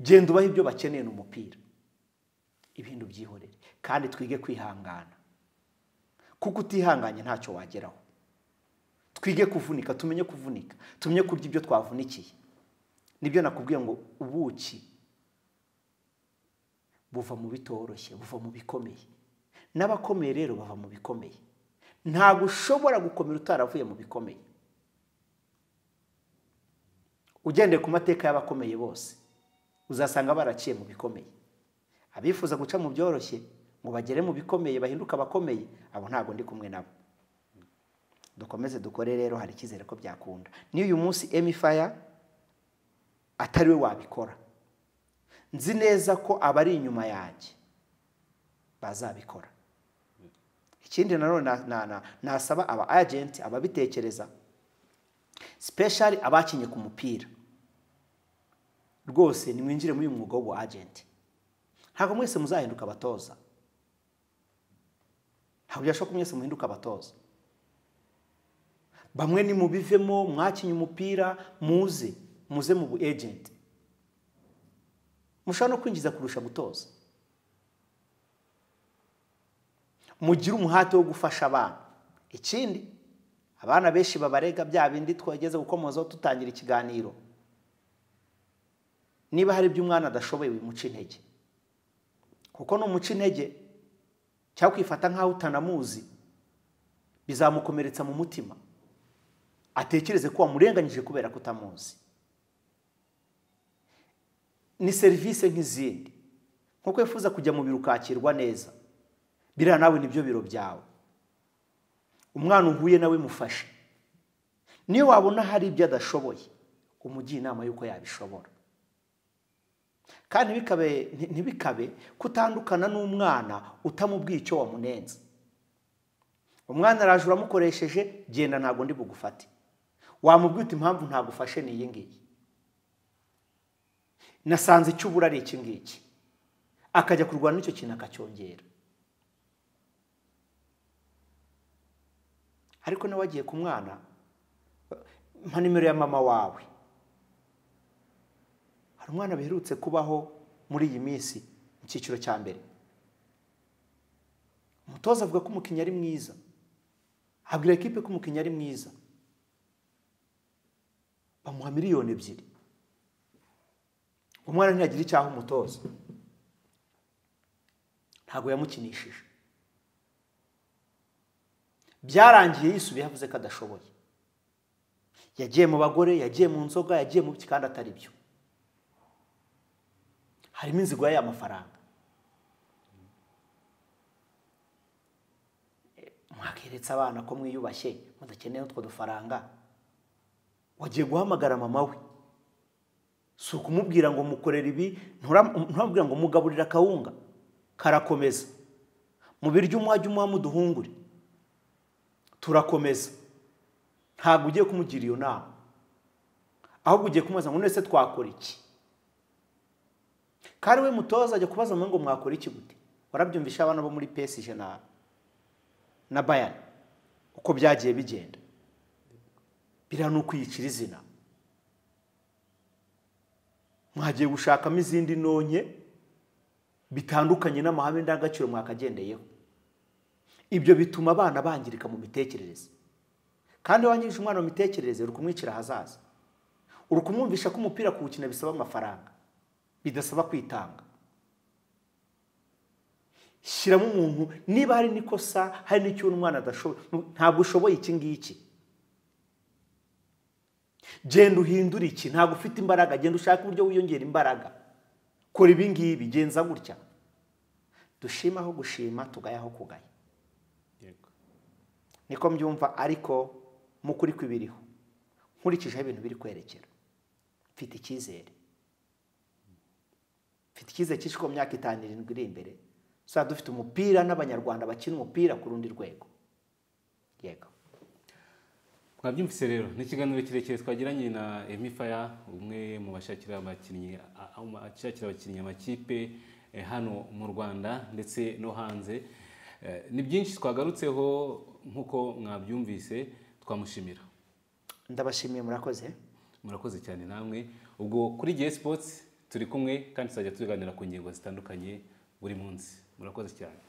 [SPEAKER 2] genda ubaha ibyo bakeneye ni umupira ibintu byihorere kandi twige kwihangana kuko utihanganye ntacyo wageraho twige kuvunika tumenye kuvunika tumenye kurya ibyo twavunikiye nibyo nakubwiye ngo ubuki buva mu bitoroshye buva mu bikomeye n'abakomeye rero bava mu bikomeye ntabwo ushobora gukomera utaravuye mu bikomeye ugendeye ku mateka y'abakomeye bose uzasanga baraciye mu bikomeye abifuza guca mu byoroshye ngo bagere mu bikomeye bahinduke abakomeye abo ntabwo ndi kumwe nabo dukomeze dukore rero hari icyizere ko byakunda niyo uyu munsi emifaya atari we wabikora nzi neza ko abari inyuma yanjye bazabikora ikindi nanone na- na- na- nasaba aba agenti ababitekereza sipeshari abakinnye ku mupira rwose nimwinjire muri uyu mwuga w'ubu agenti ntabwo mwese muzahinduka abatoza ntabwo byashoboka ko mwese muhinduka abatoza bamwe ni mubivemo mwakinye umupira muze muze mu bu ejenti mushobora no kwinjiza kurusha gutoza mugire umuhate wo gufasha abana ikindi abana benshi babarega bya bindi twageze gukomozaho tutangira ikiganiro niba hari ibyo umwana adashoboye wimuca intege kuko numuca intege cyangwa kwifata nk'aho utanamuzi bizamukomeretsa mu mutima atekereze ko wamurenganyije kubera ko utamuzi ni serivisi nk'izindi nkuko wifuza kujya mu biro ukakirwa neza biriya nawe nibyo biro byawe umwana uhuye nawe mufashe niyo wabona hari ibyo adashoboye umugira inama y'uko yabishobora kandi ntibikabe ntibikabe kutandukana n'umwana utamubwiye icyo wamunenze umwana araje uramukoresheje genda ntabwo ndi bugufate wamubwira uti impamvu ntagufashe ni iyi ngiyi nasanze icyo ubura ari iki ngiki akajya kurwana n'icyo kintu akacyongera ariko nawe agiye ku mwana mpa nimero ya mama wawe hari umwana biherutse kubaho muri iyi minsi mu cyiciro cya mbere umutoza avuga ko umukinnyi ari mwiza abwira ekipe ko umukinnyi ari mwiza bamuha miliyoni ebyiri umwana ntiyagire icyaha umutoza ntabwo yamukinishije byarangiye yisubiye yavuze ko adashoboye yagiye mu bagore yagiye mu nzoga yagiye mu biki kandi atari byo harimo inzigo y'amafaranga mwakeretse abana ko mwiyubashye mudakeneye n'utwo dufaranga wagiye guhamagara mama we si ukumubwira ngo mukorere ibi nturamubwira ngo mugaburire akawunga karakomeza mu biryo umwajya umuha muduhungure turakomeza ntabwo ugiye kumugira iyo nama ahubwo ugiye kumubaza ngo none se twakora iki kandi we mutoza ajya kubaza ngo mwakora iki gute warabyumvisha abana bo muri pesije na na bayani uko byagiye bigenda biriya ni ukwiyicira izina mwagiye gushakamo izindi nonye bitandukanye n'amahame ndangagaciro mwakagendeyeho ibyo bituma abana bangirika mu mitekerereze kandi wangirije umwana mu mitekerereze uri kumwicira ahazaza uri kumwumvisha ko umupira kuwukina bisaba amafaranga bidasaba kwitanga shyiramo umuntu niba hari n'ikosa hari n'icyo umwana adashoboye ntabwo ushoboye iki ngiki genda uhindure iki ntabwo ufite imbaraga genda ushake uburyo wiyongera imbaraga kora ibi ngibi genza gutya dushima aho gushima tugaya aho kugaya niko mbyumva ariko mukuri kw'ibiriho nkurikijeho ibintu biri kwerekera mfite icyizere mfite icyizere cyinshi ko mu myaka itanu irindwi iri imbere tuzaba dufite umupira n'abanyarwanda bakina umupira ku rundi rwego yego
[SPEAKER 1] mwabyumvise rero ni ikiganiro kirekire twagiranye na emifaya umwe mu bashakira abakinnyi ashakira abakinnyi amakipe eh, hano mu rwanda ndetse no hanze Eh, ni byinshi twagarutseho nk'uko mwabyumvise twamushimira
[SPEAKER 2] ndabashimiye murakoze
[SPEAKER 1] murakoze cyane namwe ubwo kuri gihe sports turi kumwe kandi tuzajya tuganira ku ngingo zitandukanye buri munsi murakoze cyane